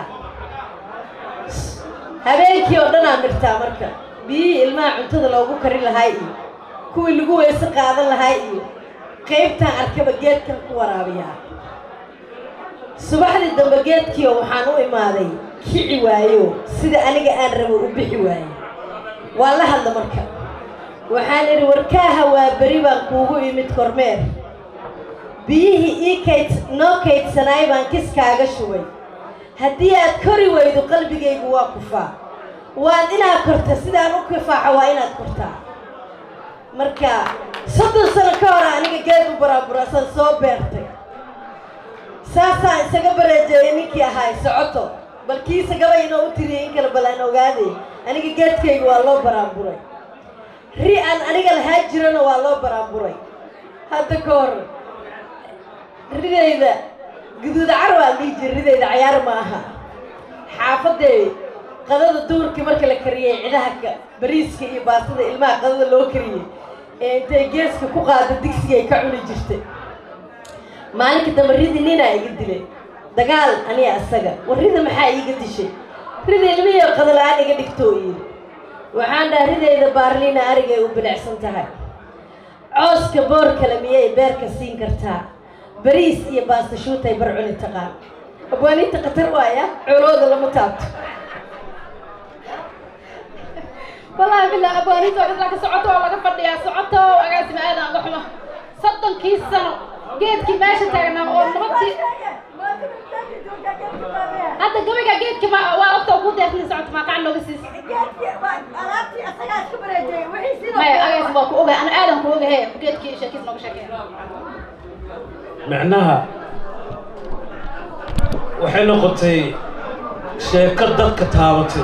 habeenkii oo dhan aan dhirtaa marka biyihii ilmaha cuntada loogu karin lahaa iyo kuwii lagu weyse qaadan lahaa iyo qaybtaan arkaba geedkan ku waraabiyaa subaxdii dambe geedkiio waxaan u imaaday kici waayo sida aniga aan rabo u bixi waayo waa la hadla marka waxaan idhi warkaaha waa beri baan kuugu imid kormeer biyihii ii kayd noo kaydsanaay baan kiskaaga shubay haddii aad kori weydo qalbigaygu waa kufaa waad inaad korta sidaan u kifaaxo waa inaad kortaa marka soddon sano ka hor aniga geed u baraaburasan soo beertay saasaan isaga bareejeeyay ninkii ahaay socoto bal kiisa gabay inoo u tiriyay in kale bal aan ogaaday aniga geedkayga waa loo baraanburay ri aan aniga lahaa jirana waa loo baraanburay hadda ka hor ridayda guduud car waa dhihi jira ridayda cayaar ma aha xaafadday qadada duurkii marka la kariyay cidaha ka bariiska iyo baastada ilmaha qadada loo kariyey ee intay geeska ku qaada digsigay ka cuni jirtay maalinka dambe ridi ninaa iga dilay dagaal aniga asaga war rida maxaa iiga dishay rida ilmihii qadala-aan iga dhigtoo yidhi waxaan dhaha ridayda baarliina arigay u bilicsan tahay cooska boor kale miyay beerka siin kartaa bariis iyo baasta shuutay bar cuni taqaan abwaaniinta khatar waaya coolooda lama taabto والله بالله أبواني سوى لك سعوته ولا فردي سعوته وأقاسم هذا أقحمه صدق كيس سنة جيت كي ماشي تاعنا ونبتي هذا قبل جيت كما وقت وقود يا سعوت ما كان له قسيس ما أقاسم بقى أوجا أنا آدم كوجا هي جيت كي شكيس نو شكيس macnaha waxay noqotay sheeko dadka taabatay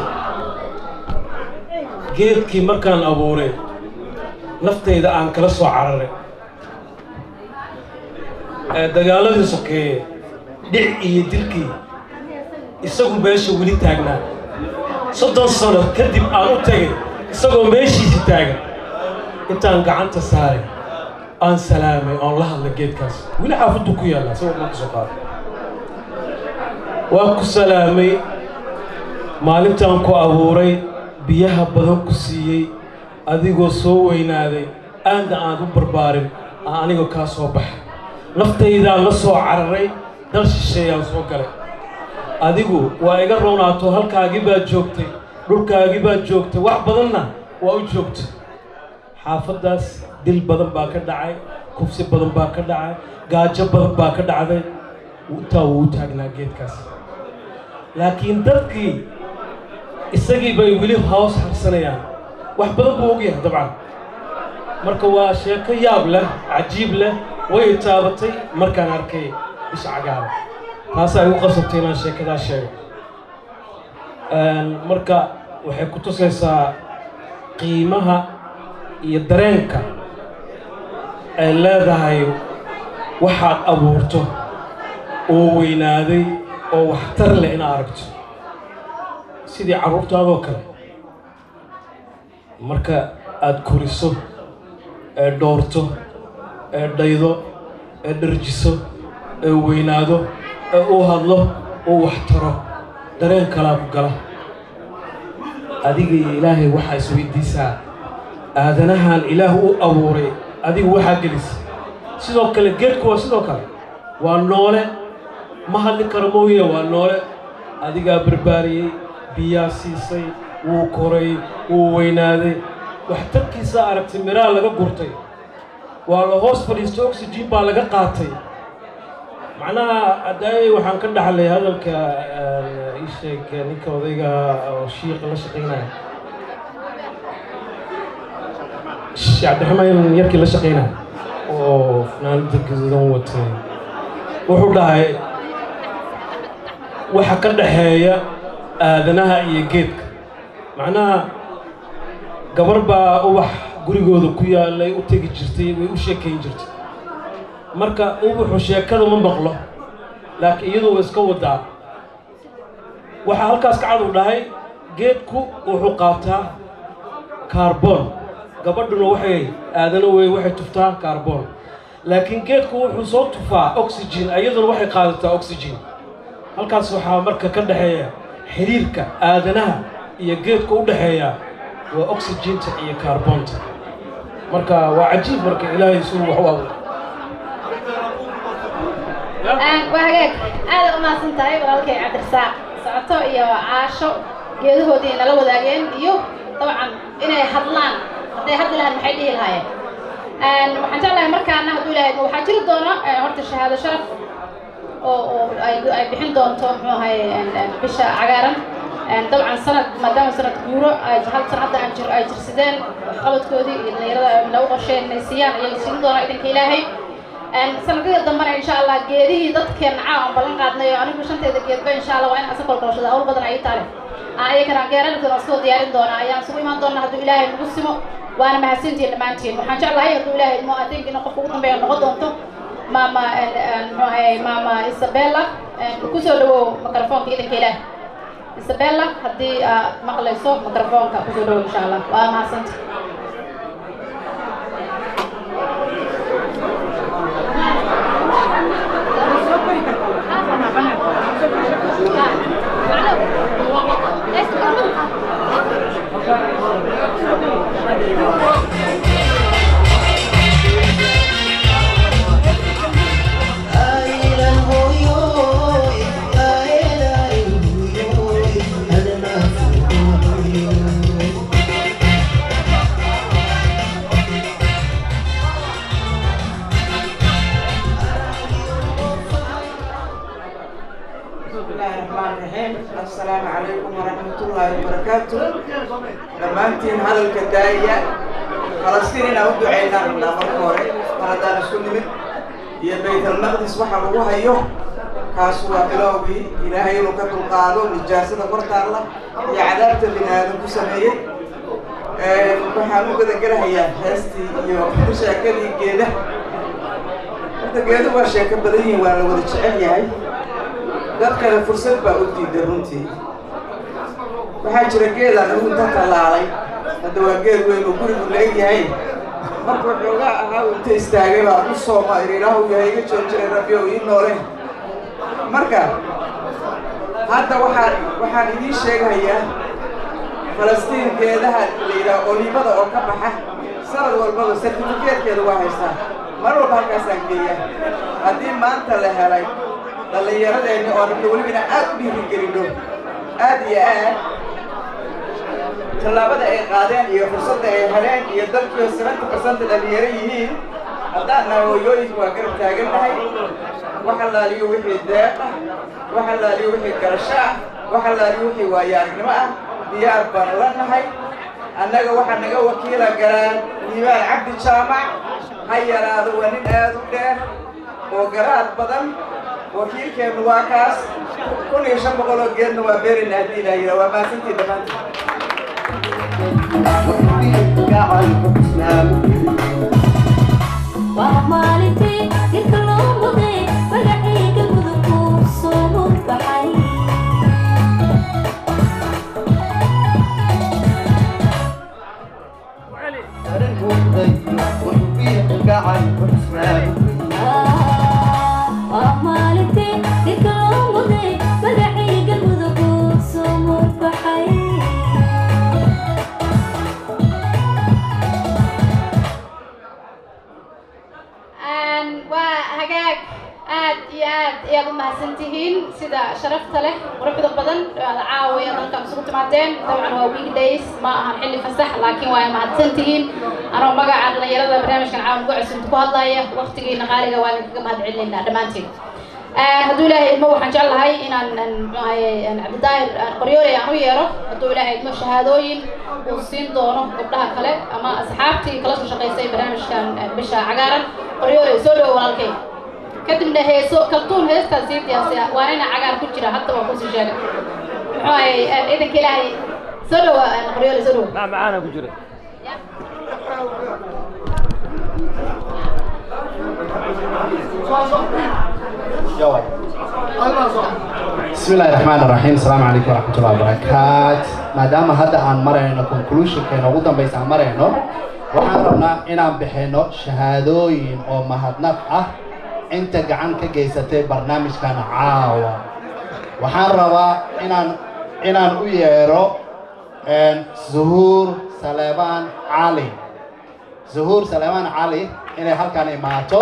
geedkii markaan abuuray naftayda aan kala soo cararay ee dagaaladii sokeeye dhic iyo dilkii isagu meesha weli taagnaa soddon sano kadib aan u tegay isagoo meeshiisi taagan intaan gacanta saaray aan salaamay oon la hadlay geedkaas weli xaafaddu ku yaallaa sawir ma ka soo qaaday waa ku salaamay maalintaan ku abuuray biyaha badan ku siiyey adigoo soo weynaaday aanda aan u barbaarin aan anigoo kaa soo baxay naftaydaan la soo cararay dal shisheeyaan soo galay adigu waa iga rownaato halkaagii baad joogtay dhulkaagii baad joogtay wax badanna waa u joogtay xaafaddaas dil badan baa ka dhacay kufsi badan baa ka dhacay gaajo badan baa ka dhacday intaa wuu u taagnaa geedkaas laakiin dadkii isagii bay weli hoos harsanayaan wax badan buu ogyahay dabcan marka waa sheeko yaab leh cajiib leh way taabatay markaan arkay isha cagaara taasaa igu qasabtay inaan sheekadaa sheego marka waxay ku tusaysaa qiimaha iyo dareenka ay leedahay waxaad abuurto oo weynaaday oo waxtar leh inaad aragto sidii carruurtaadoo kale marka aad koriso ee dhoorto ee dhaydo ee dharjiso ee weynaado ee uu hadlo uu waxtaro dareen kalaa ku gala adiga iyo ilaahay waxaa isweydiisaa aadanahan ilaah u abuuray adigu waxaa gelisa sidoo kale geedku waa sidoo kale waa noole ma hadli karo mooye waa noole adigaa barbaariyey biyaa siisay wuu koray wuu weynaaday waxtarkiisaa aragtay miraha laga gurtay waa la hoos fadhiistay oxygen baa laga qaatay macnaha addaayay waxaan ka dhaxlay hadalka ii sheeg ninka odayga oo shiiqa la shaqaynaya cabdiraxmaan yarkii la shaqaynaya oo fanaanada gaduudan watay wuxuu dhahay waxa ka dhaxeeya aadanaha iyo geedka macnaha gabar baa ubax gurigooda ku yaalay u tegi jirtay way u sheekayn jirtay marka ubaxu sheekada ma maqlo laakiin iyadu way iska wadaa waxaa halkaas ka cadu dhahay geedku wuxuu qaataa kaarboon gabadhuna waxay aadana wey waxay tuftaa kaarboon laakiin geedku wuxuu soo tufaa oxygen iyaduna waxay qaadataa oxygen halkaas waxaa marka ka dhexeeya xiriirka aadanaha iyo geedka u dhexeeya waa oxygenta iyo kaarboonta marka waa cajiib marka ilaahay suu wax u abuuray waa hagaag aada u mahadsan tahay walaalkay cabdirasaaq socoto iyo caasho geedahoodii nala wadaageen iyo dabcan inay hadlaan hadday hadli lahaan maxay dhihi lahaayeen waxaan jeclahay markaana hadduu ilaahay waxaa jiri doona horta shahaado sharaf oo oo ay ay bixin doonto muxuu ahaye bisha cagaaran dabcan sanad maadaama sanad guuro ay hal san hadda aan jir ay jirsadeen waxqabadkoodii iyo dhalinyarada lagu qorsheen inay siiyaan ayay siin doonaa idanka ilaahay sanadada dambena insha allah geedihii dadkeen caa aan ballan qaadnay oo anigu shanteeda geedba insha allah waa in asa kolkolshada hawl badan ay taale ayakana geerarkan soo diyaarin doonaa ayaan isugu imaan doonaa hadduu ilaahay nagu simo waana mahadsantihiin dhammaantiin waxaan jeclahay hadduu ilaahay mo adeeg ina qofka ugu dambeeya noqon doonto maama muxuu ahaye maama isabella kusoo dhawow mikrofoonka idanka ilaahay isabella haddii aad maqlayso mikrofoonka kusoo dhow insha allah waa mahadsanta بسم الله الرحمن الرحيم السلام عليكم ورحمة الله وبركاته دمانتين هذا الكداية فلسطين إن أود عينا من أمر كوري فردان السنمت هي بيت المقدس وحا لغوها يو كاسوا بلوبي إلهي لك تلقادو نجاسة قرط الله هي عذابة بنا آدم كسمية waxaan u gada galahayaa heestii iyo sheekadii geeda horta geedu waa sheeko badan yihiin waa la wada jecel yahay dadkana fursad baa u diiday runtii waxaa jira geedaan anigu inta tallaalay hadda waa geed weyn oo gurigu la eg yahay markuu xoogaa ahaa uu inta istaagay baa u sooma iriiraahu yahay iga joojinay rabbi ow ii noole marka hadda waxaan waxaan idiin sheegayaa falastiin geedaha la yidhaha oliibada oo ka baxa sanad walbaba sertifikeetkeeda waa haystaa mar walba halkaasaan geeya haddii maanta la helay dhallinyaradeenni oo rabna welibana aad u dhiirigelino aad iyo aad tallaabada ay qaadeen iyo fursadda ay heleen iyo dalkiio seventy percent dhallinyaro yihiin haddaan nahay hooyooyinka waa garab taagannahay wax allaaliyo wixii deeq ah wax allaaliyo wixii garasho ah wax allaaliyo wixii waayo-aragnimo ah diyaar baan ula nahay annaga waxaa naga wakiila garaan diiwaan cabdi jaamac ha yaraado waa nin aad u dheer oo garaad badan wakiilkeennu waa kaas kun iyo shan boqol oo geedna waa beerina haddii ilaa yidhaa waa maasantii dhammaantii waa maalintii jirka loo muday magacayga mudugku soo mudbaxay waa maalintii jirka loo muday magacayga mudugku soo mudbaxay waa hagaag aad iyo aad ayaad u mahadsantihiin sida sharafta leh quruxda badan aad caawiya dalkan isugu timaadeen dabcan waa weekdays ma ahan xilli fasax laakiin waa mahadsantihiin anoo magaca dhallinyarada barnaamijkan caawan uga cusubta ku hadlaya waqtigiina qaaliga waa idinkaga mahad celinaynaa dhammaantiin hadduu ilaahay idmo waxaan jeclahay inaan muxuahaye cabdidaahir qoryoole aan u yeero hadduu ilaahay idmo shahaadooyin uu siin doono gabdhaha kale ama asxaabtii kala soo shaqaysay barnaamijkan bisha cagaaran qoryoole soo dhowo walaalkay kadibna heeso kaltuun heestaan sii diyaarsiya waa nina cagaar ku jira hadda waa kusii sheegay muxuu ahay ciidanka ilaahay soo dhowa qoryoole soo dhowo macaana ku jira بسم الله الرحمن الرحيم السلام عليكم ورحمة الله وبركاته maadaama hadda aan marayno conclusionkeena ugu dambaysa aan marayno waxaan rabnaa inaan bixino shahaadooyin oo mahadnaq ah inta gacan ka geysatay barnaamijkan caawa waxaan rabaa inaan inaan u yeero zuhuur saleebaan cali zuhuur saleebaan cali inay halkan imaato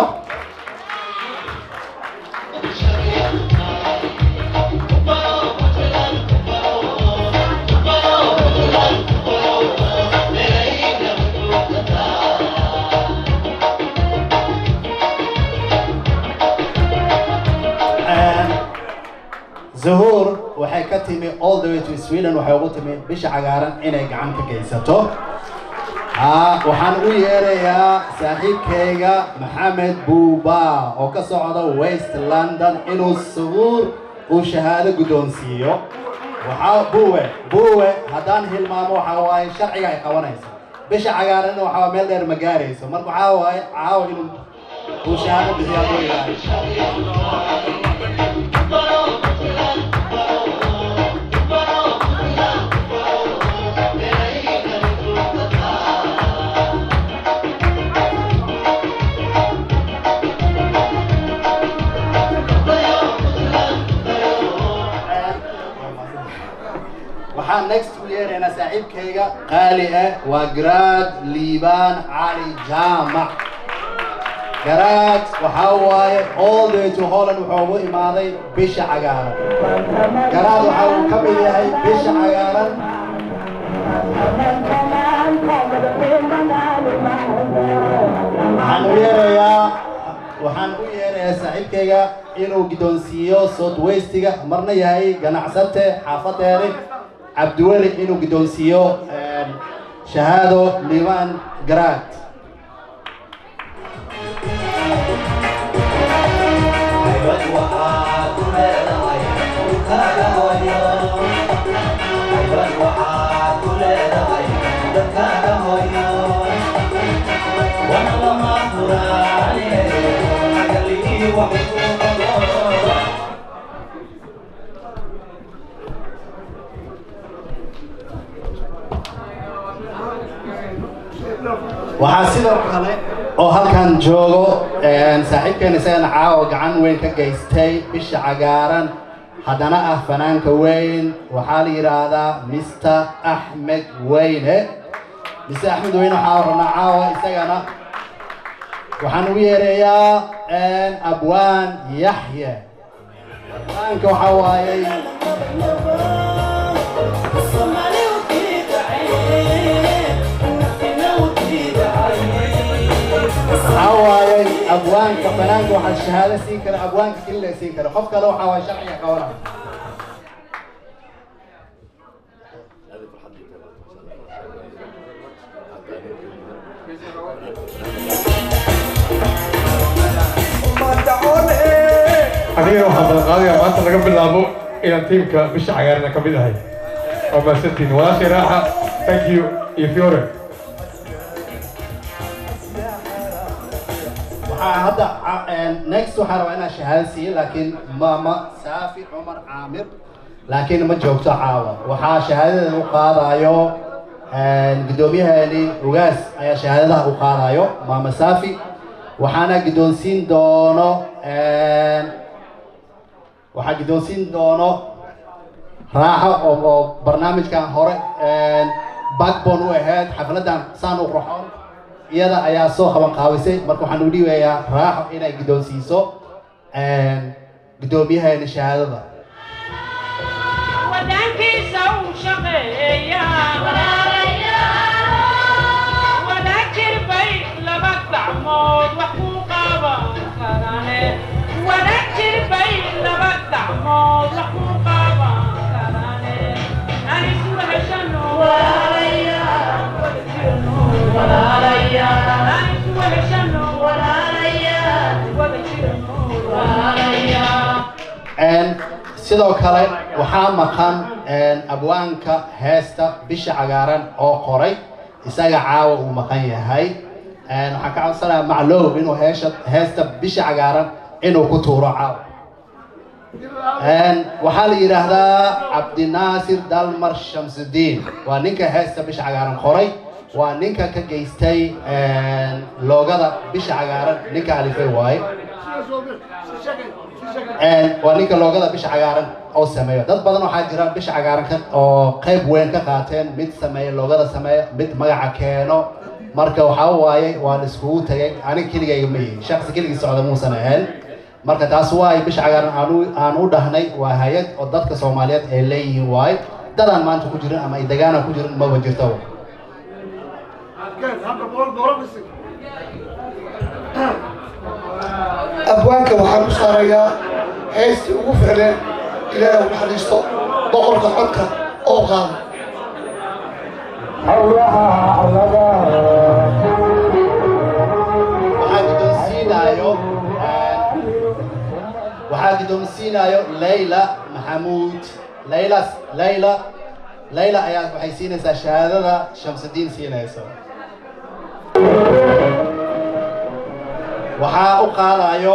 zuhuur waxay ka timi all the way to sweden waxay ugu timi bisha cagaaran inay gacan ka geysato haa waxaan u yeerayaa saaxiibkayga maxamed buuba oo ka socda west london inuu zuhuur uu shahaado guddoonsiiyo waxaa buuwe buuwe haddaan hilmaamo waxaa waaye sharciga ay qabanaysa bisha cagaaranna waxaa meel dheer ma gaarayso marka waxaa waaye caawa inuu uu shahaado bixiyo hadduu ilaahay next u yeeraynaa saaxiibkayga qaali ah waa garaad liibaan cali jaamac garaad waxaa waaye all the way to holland wuxuu ugu imaaday bisha cagaaran garaad waxa uu ka mid yahay bisha cagaaran waxaan u yeerayaa waxaan u yeerayaa saaxiibkayga inuu giddoonsiiyo south westiga marna yahay ganacsate xaafadeeri cabdiweli inuu giddoonsiiyo shahaado liibaan garaad waxaa sidoo kale oo halkan joogo saaxiibkeena isagana caawa gacan weyn ka geystay bisha cagaaran haddana ah fanaanka weyn waxaa la yidhaahdaa mr axmed weyne mr axmed weyne waxaa rabnaa caawa isagana waxaan ugu yeerayaa abwaan yaxye abwaanka waxaa waayey waxaa waayey abwaanka fanaanka waxaa shahaado siin kara abwaanka keli la siin kara qof kale waxaa waay sharciga qabanaya anigana waxaan balan qaadayaa maanta laga bilaabo inaan tiimka bisha cagaarana ka mid ahay waa mahadsantiin walaashay raaxa thank you iyo fiore waxaa hadda next waxaa rabaa inaan shahaado siiyo laakiin mama saafi cumar caamir laakiin ma joogto caawa waxaa shahaadadan u qaadayo guddoomiyaheeni ugaas ayaa shahaadadaha u qaadayo mama saafi waxaana giddoonsiin doono waxaa giddoonsiin doono raaxo oo oo barnaamijkan hore backbone u ahayd xafladan saan u qurxoon iyada ayaa soo qaban qaabisay marka waxaan u dhiibayaa raaxo inay giddoonsiiso guddoomiyaheena shahaadada wadankiisa uu shaqeeya wadaajir bay laba gacmood wax ku qaban karane wadaajir bay laba gacmood wax ku qaban karane aan isu heshano aan isu heshano sidoo kale waxaa maqan abwaanka heesta bisha cagaaran oo qoray isaga caawa uu maqan yahay waxaan ka codsanayaa macloob inuu heesha heesta bisha cagaaran inuu ku tuuro caawa waxaa la yidhaahdaa cabdinaasir dalmar shamsudiin waa ninka heesta bisha cagaaran qoray waa ninka ka geystay loogada bisha cagaaran ninka alifay waaye waa ninka loogada bisha cagaaran oo sameeyo dad badan waxaa jira bisha cagaaran ka oo qayb weyn ka qaateen mid sameeya loogada sameeya mid magaca keeno marka waxaa waaye waa la iskugu tagay aniga keligayga ma yihin shaksi keligii socda muusan ahayn marka taas waay bisha cagaaran aan u- aan u dhahnay waa hay-ad oo dadka soomaaliyeed ay leeyihiin waaye dadaan maanta ku jirin ama ay degaanaan ku jirin maba jirto abwaanka waxaan u saarayaa heystii ugu ficneen ilaahay u naxariisto boqorka codka oo qaada waxaa guddoonsiinayo waxaa guddoonsiinayo layla maxamuud layla layla layla ayaa waxay siinaysaa shahaadada shamsudiin siinaysa waxaa u qaadayo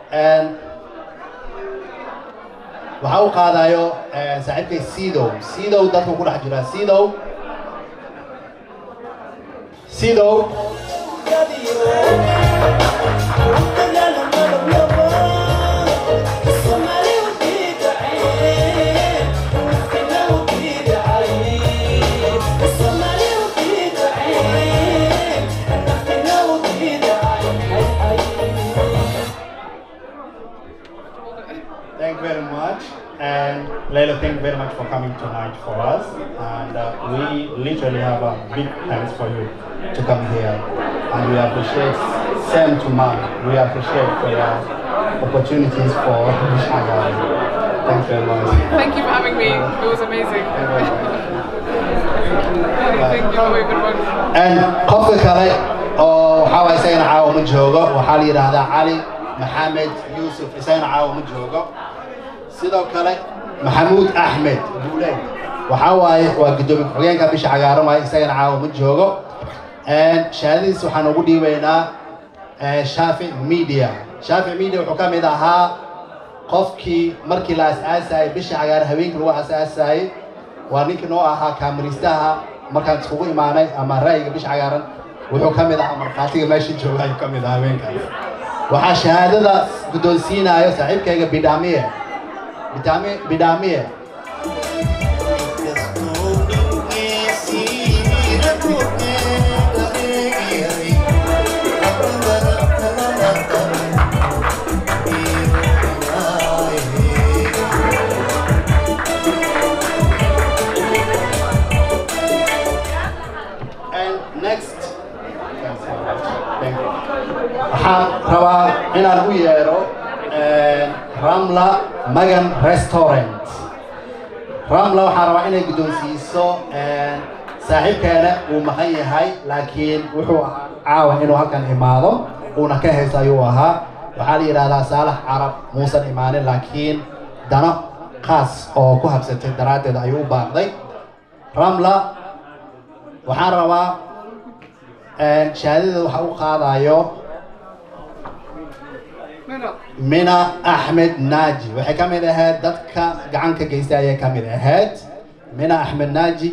waxaa u qaadayo saaxiibkay sidow sidow dadku ku dhex jiraa sidow sidow Somali And Leila, thank you very much for coming tonight for us. And uh, we literally have a big thanks for you to come here. And we appreciate, same to Mom, we appreciate for your opportunities for Shagari. Thanks very much. Thank you for having me. It was amazing. Thank you for your good work. And qofka kale oo waxaa waay isagana caawa ma joogo waxaa la yidhaahdaa cali maxamed yuusuf isagana caawa ma joogo sidoo kale maxamuud axmed buuleed waxaa waaye waa gudoomiye ku-xigeenka bisha cagaaran waaye isagana caawa ma joogo shahaadadiis waxaan ugu dhiibaynaa eh, shaafic media shaafic media wuxuu ka mid ahaa qofkii markii la asaasayay bisha cagaaran habeenkii lagu asaasayay waa ninkii noo ahaa kaamiristaha markaan iskugu imaanay ama ra'yiga bisha cagaaran wuxuu ka mid ahaa markhaatiga meesha jooga ayuu ka mid ahaa habeenkaas waxaa shahaadada guddoonsiinayo saaxiibkayga bidhaamiye bidhaamiye bidhaamiye And next, Thank you. waxaan rabaa inaan u yeero eh, ramla magan restaurant ramla waxaan rabaa inay guddoonsiiso eh, saaxiibkeena uu maqan yahay laakiin wuxuu ahaa caawa inuu halkan imaado uuna ka haysto ayuu ahaa waxaa la yidhahdaa saalax carab muusan imaanin laakiin dano khaas oo ku habsatay daraaddeed ayuu u baaqday ramla waxaan rabaa shahaadada waxa u qaadayo mina axmed naaji waxay ka mid ahayd dadka gacan ka geystay ayay ka mid ahayd mina axmed naaji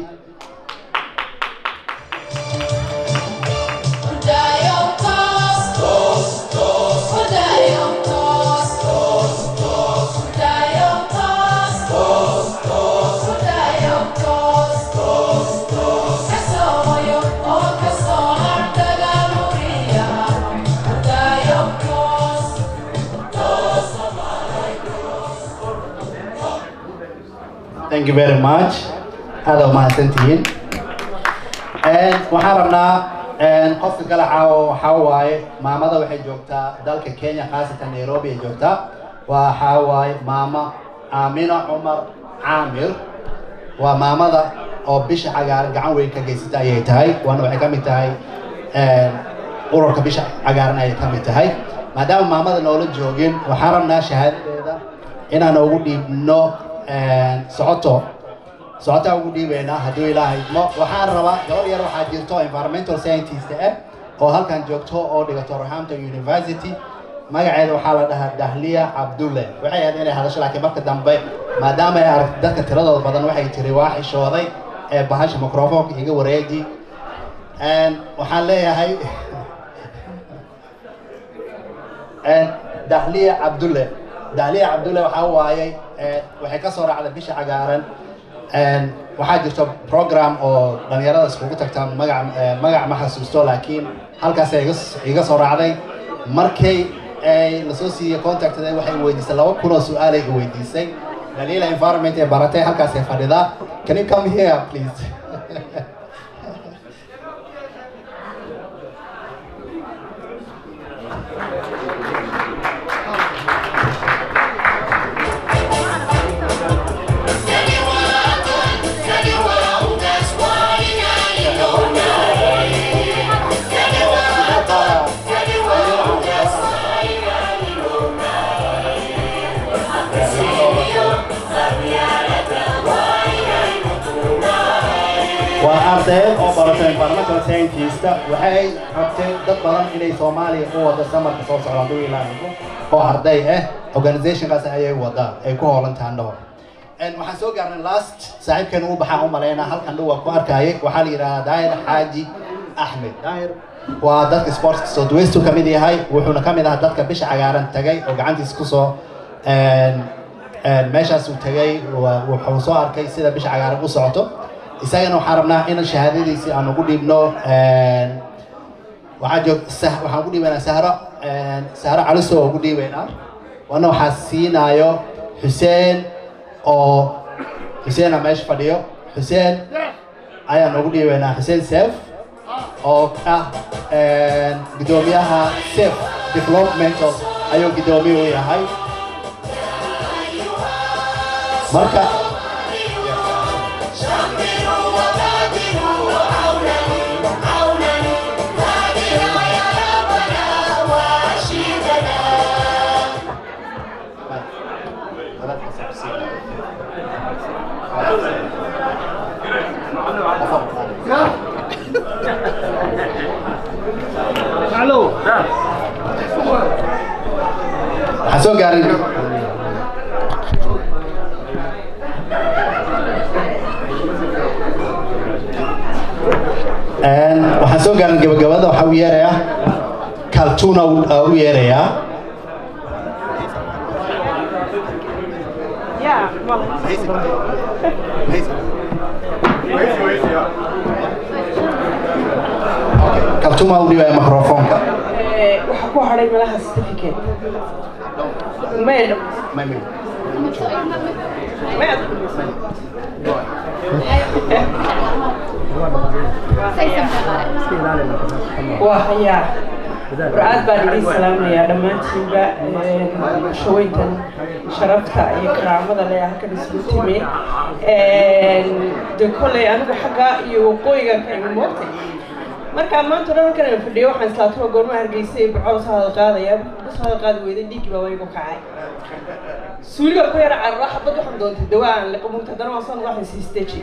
thank you very much aada u mahadsantihiin waxaan rabnaa qofka kale caawo waxaa waaye maamada waxay joogtaa dalka kenya khaasatan nairobi ay joogtaa waxaa waaye maama aamina cumar caamir waa maamada oo bisha cagaaran gacan weyn ka geysata ayay tahay waana waxay ka mid tahay ururka bisha cagaaran ayay ka mid tahay maadaama maamada noola joogin waxaan rabnaa shahaadadeeda inaan ugu dhiibno socoto socotaa ugu dhiibaynaa hadduu ilaahay idmo waxaan rabaa gabar yar waxaa jirto environmental scientist ah oo halkan joogto oo dhigato roehampton university magaceeda waxaa la dhahaa dahliya cabdulle waxay ahayd inay hadasho laakiin marka dambe maadaama ay aragtay dadka tiradooda badan waxay tiri waa xishooday ee bahasha microfonka iga wareeji waxaan leeyahay dahliya cabdulle dahliya cabdulle waxaa waayey waxay ka soo raacday bisha cagaaran waxaa jirto program oo dhalinyarada iskugu tagtaan magac magac ma xasuusto laakiin halkaas iga soo raacday markay ay lasoo siiyey contactada waxay weydiisay laba kun oo su-aalay i weydiisay dalila environment ee baratay halkaasay fadhidaa can you come here please waa ardayd oo baratay environmental scientist waxay rabtay dad badan inay soomaaliya u wada samarka soo socda hadduu ilaaliyo oo arday ah organizationkaas ayay wada ay ku hoolan taandhaho waxaan soo gaarnay last saaxiibkeena u baxaan u malaynaa halkan dhow waan ku arkayay waxaa la yidhahdaa daahir xaaji axmed daahir waa dadka sportska southwest ka mid yahay wuxuuna ka mid ahaa dadka bisha cagaaran tagay oo gacantiisa kusoo meeshaasuu tagay wuxuu soo arkay sida bisha cagaaran u socoto isagana waxaan rabnaa in shahaadadiisii aan ugu dhiibno waxaa joog waxaan ugu dhiibaynaa sahro sahro caliso oo ugu dhiibaynaa wana waxaa siinaayo xuseen oo xuseena meesha fadhiyo xuseen ayaan ugu dhiibaynaa xuseen seef oo ah guddoomiyaha sef developmental ayuu guddoomiye u yahay marka waxaan soo gaarin waxaan soo gaarin gabagabada waxaa u yeerayaa kaltuna u yeerayaa kaltuma u dhiibaya microfoonka waxa ku hadhay malaha certificate maydham waa hayaa war-aad baan idin salaamayaa dhammaantiinba shaweyntan sharafta iyo karaamada leh halkan isugu timi de kolley anigu xagga iyo waqooyigan ka imi moogtay markaa maanta dhan halkan aan fadhiyo waxaan islaatuma goorma hargeysay bacol soo hadal qaadaya soo hadal qaadi weyday dhiiggii baa waygu kacay suuliga ku yara carara xabad waxaan doontay dawaa aan liqo mugta haddana waan soo waxaan sii steji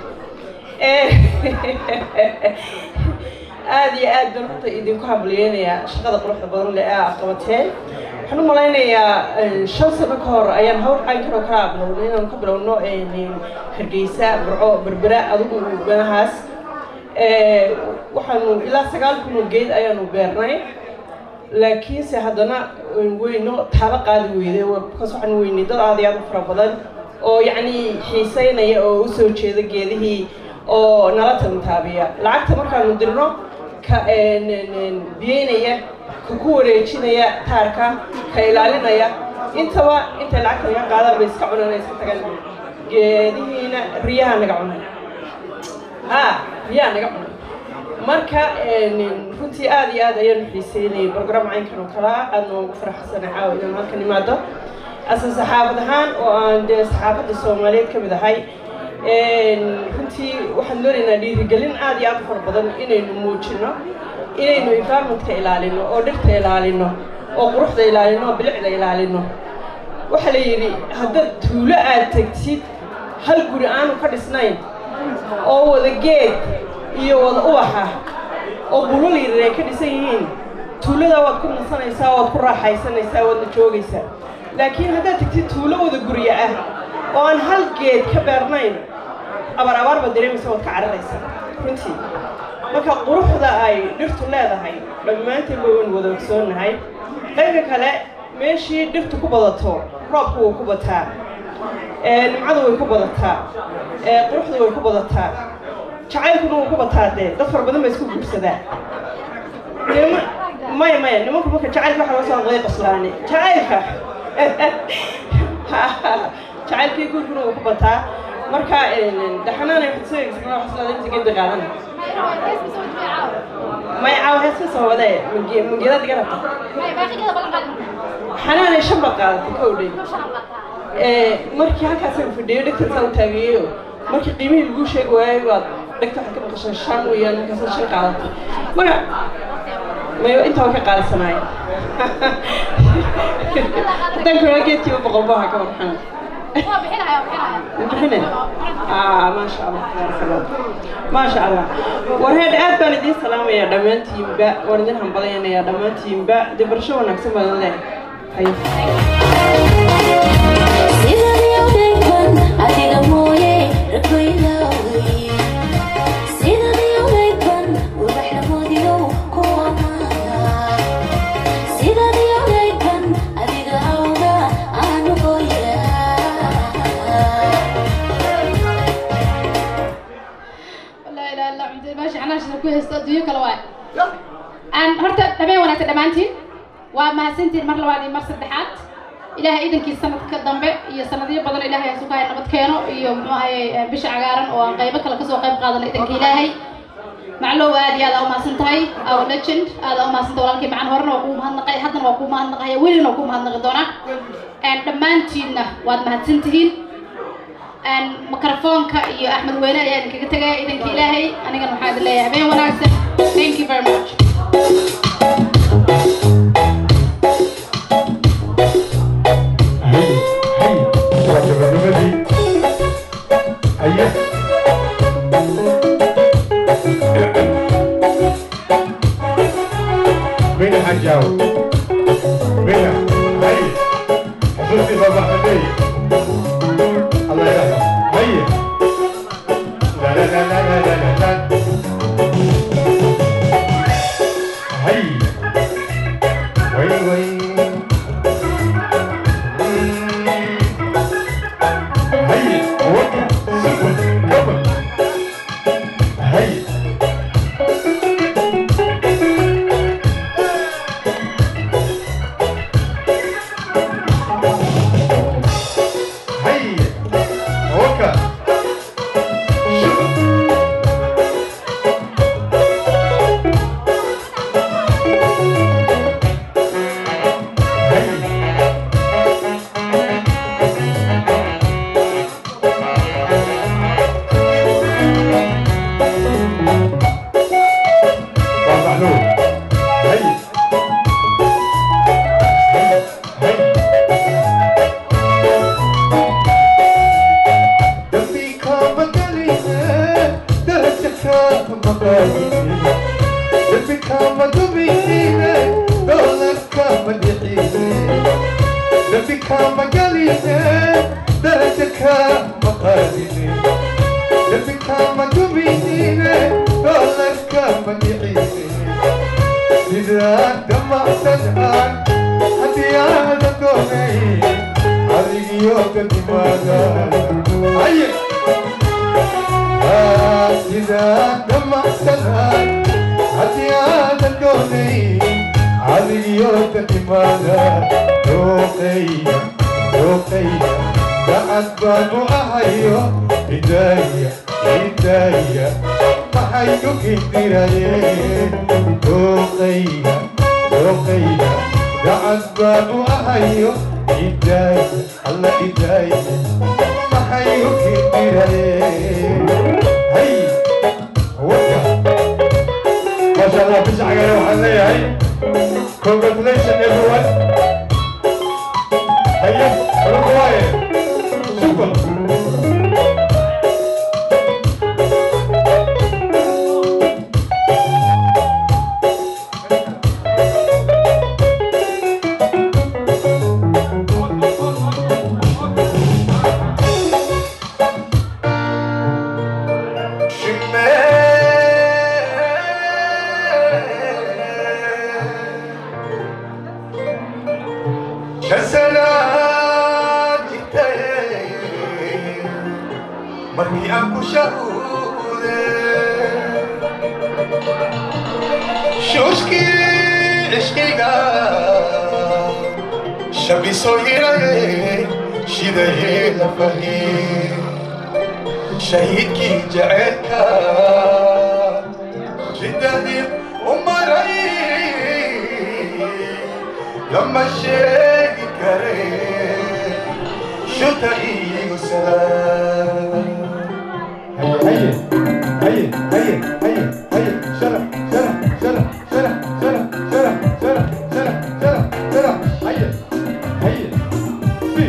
aad iyo aad baan horta idinku hambaliyeynayaa shaqada quruxda badan leh ee aad qabateen waxaan u malaynayaa shan sano ka hor ayaan hawl caynkan oo kala bilownay inaanu ka bilowno hargeysa burco berbera adigu meelahaas waxaanu ilaa sagaal kun oo geed ayaanu beernay laakiinse haddana weyno taaba qaadi weyday bakaas waxaan weynay dad aad iyo aad u fara badan oo yacni xiiseynaya oo usoo jeeda geedihii oo nala tantaabiya lacagta markaanu dirno ka biyeynaya ka ku wareejinaya taarka ka ilaalinaya intaba intay lacagta naga qaadaan bay iska cunaan iska tagaan geedihiina riyaha naga cunay ah riyaha naga cunay marka runtii aad iyo aad ayaanu xiiseynayay program caynkan oo kale ah aadna ugu faraxsanay caawa inaan halkan imaado asa saxaafad ahaan oo aan dee saxaafadda soomaaliyeed ka mid ahay runtii waxaan doonaynaa dhiirigelin aad iyo aad u fara badan inaynu muujino inaynu environmentka ilaalino oo dhirta ilaalino oo quruxda ilaalino oo bilicda ilaalino waxaa la yidhi haddaad tuulo aad tegtid hal guri aanu ka dhisnayn oo wada geed iyo wada ubaxa oo bulal yaryar ay ka dhisan yihiin tuulada waad ku nasanaysaa waad ku raaxaysanaysaa waadna joogaysaa laakiin haddaad tegtid tuulo wada guryo ah oo aan hal geed ka beernayn abaar abaar baad dareemaysa waad ka cararaysaa runtii marka quruxda ay dhirtu leedahay dhammaanteen ba waynu wada ogsoonnahay dhanka kale meeshii dhirtu ku badato roobku wuu ku bataa nimcadu way ku badataa quruxdu way ku badataa jacaylkuna wuu ku bataa dee dad fara badan ba isku guursadaa maya maya nimanku marka jacaylka waxa loo soo hadlay qoslaane jacaylka jacaylkii guurkuna wuu ku bataa marka dhaxanaanay waxaad soo eegsan wax islaada inta geed bay qaadana maya caawa heeska soo wadee mangeedad iga rabta xanaanay shan baad qaadatay ka odhay markii halkaasaan fadhiyo dhegtan u taageeyo markii qiimihii lagu sheegi waayay baad dhegta waxaad ka maqashay shan weeyaan markaasad shan qaadatay marka mayo intaa waa ka qaadasanaaya haddaan kula geedkiiba boqol baa ka warxana bixine maasha allah tabaaraka allah maasha allah war heed aad baan idiin salaamayaa dhammaantiinba waan idin hambalaynayaa dhammaantiinba dee barasho wanaagsan badan leh hayo adiga mooye rakoyda wey sidadii odaydban ubaxlamoodiyo ku amaana sidadii odaydban adiga awda aanu لا إله إلا عمدي ماشي أنا عشان أكون هستوديو كلا واي أن هرت تبين وانا تدمانتين وما سنتين مرة واحدة مرة صدحات ilaahay iidankii sanadka dambe iyo sanadyo badan ilaahay ha sukaya nabad keeno iyo muxuu ahaye bisha cagaaran oo aan qaybo kale kasoo qayb qaadana iidanka ilaahay maclow aad iyo aad aa umahadsan tahay our legend aad aa umahadsan tahay walaalkii macan horena waa kuu mahadnaqay haddana waa kuu mahadnaqaya welina waa kuu mahadnaqi doonaa dhammaantiinna waad mahadsan tihiin mikrofoonka iyo axmed weyne ayaa idinkaga tegaya iidanka ilaahay anigana waxaa idin leeyahay habeen wanaagsan thank you very much waa gabagabadii haye mina xajaaw mina haye xusuustii baba axmedey allah yaraxmo haye la la la la la la la la haye way way هيا وقف سكن كبر هيا هيا وقف وضعلوه هيا دمي كام قليله درجك مقاييسي دمي كام دمينه دولك كام دحينه دمي كام قليله درجك مقاييسي دمي كام دمينه دولك كام دحينه إذا دمعت الآن حتى هذا دوني علي يوم لماذا هيا آه، إذا دمعت الآن حتى هذا دوني علي يوم لماذا روقيا روقيا بعد بانو أهيو إدايا إدايا maxaygu kindirayeen dooqayga dooqayga gacad baan u ahayo idaaya alla idaaya maxaygu kindirayeen hay waka maasha allah bisha cagare waxaan leeyahay congratulation everyone haye ulaku waaye super markii aan ku shahuude shuushkii cishqiga shabisoo hiraye shidaye la fahie shahiidkii jaceelka ridadii u maray lama sheegi kare shuta iigu salaam هيا هيا هيا هيا هيا شرف شرف شرف شرف شرف شرف شرف شرف شرف شرف هيا هيا سي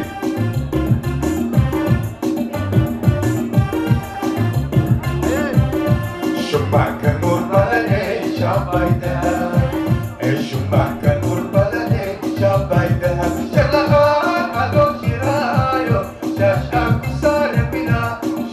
شبعك نور بلدي شبايدها شبعك نور بلدي شبايدها شلها على شرايو شاشاك صار بنا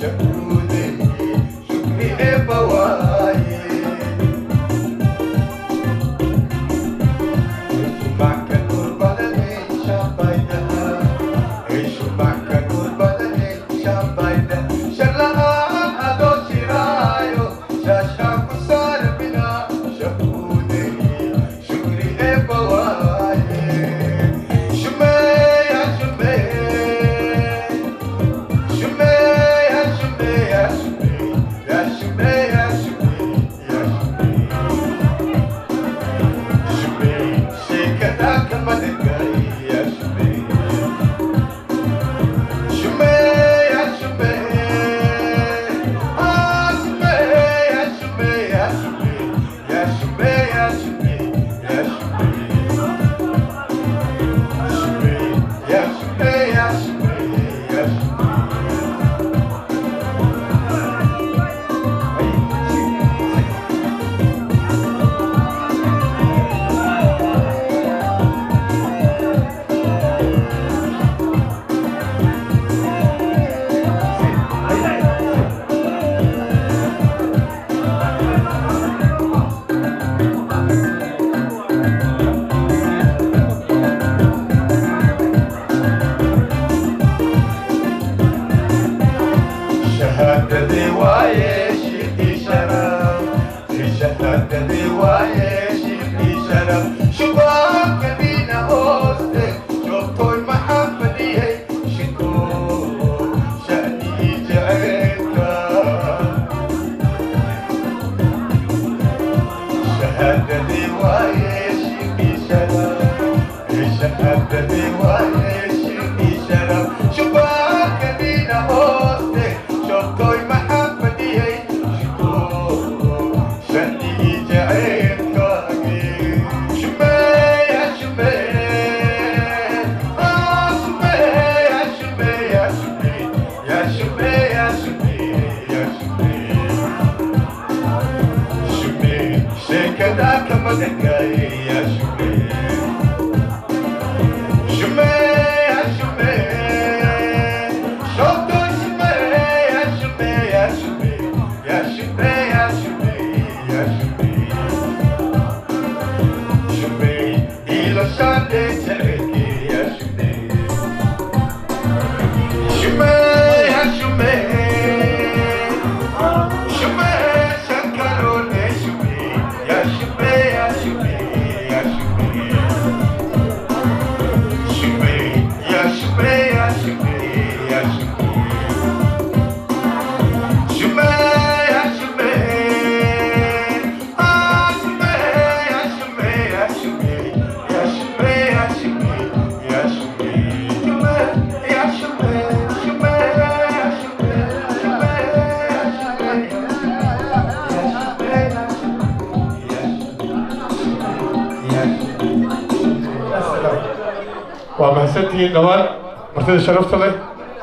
waa mahadsantihiin dhammaan martida sharafta leh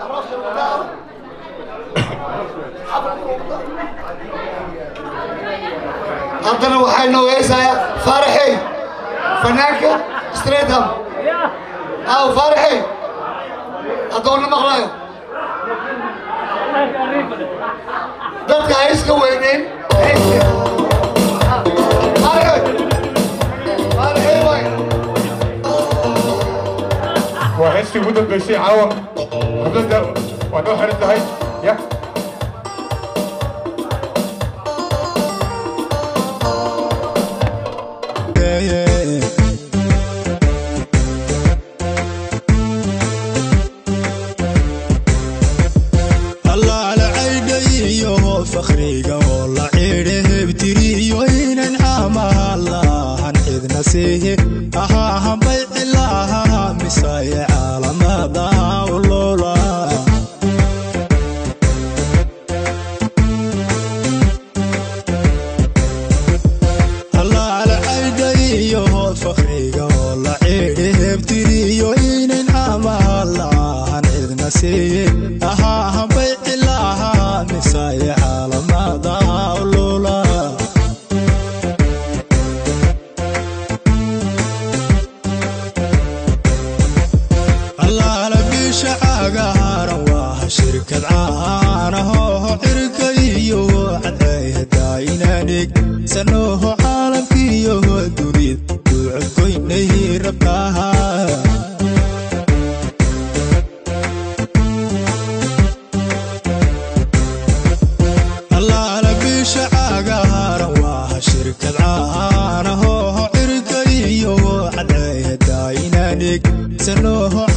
haddana waxaa inoo heesayaa faaraxey fanaanka streetham aw faaraxey haddoona maqlayo dadka ha iska weyneyn waa heestii ugu dambeysay caawa hablada waa noo xiran tahay ya allaala caydhayiyo fakhriga oo la cidhe hebtiriyo inan amaha lahan cidna siihi ahaa hambay cilaha misaye caalamada ulola allaala caydhayiyo fakhriga oo la cidhe hebtiriyo inan amaha lahan cidna siihi ahaa hambay cilaha misaye caalamada ulola allaala bisha cagaaran waa shirkad caanahoho cirka iyo cadceehadainadhig sanoho caalamkiyo dunid duucodgoynay rabtaha allaala bisha cagaaran waa shirkad caanahoho cirka iyo cadceehadainadhig sanoho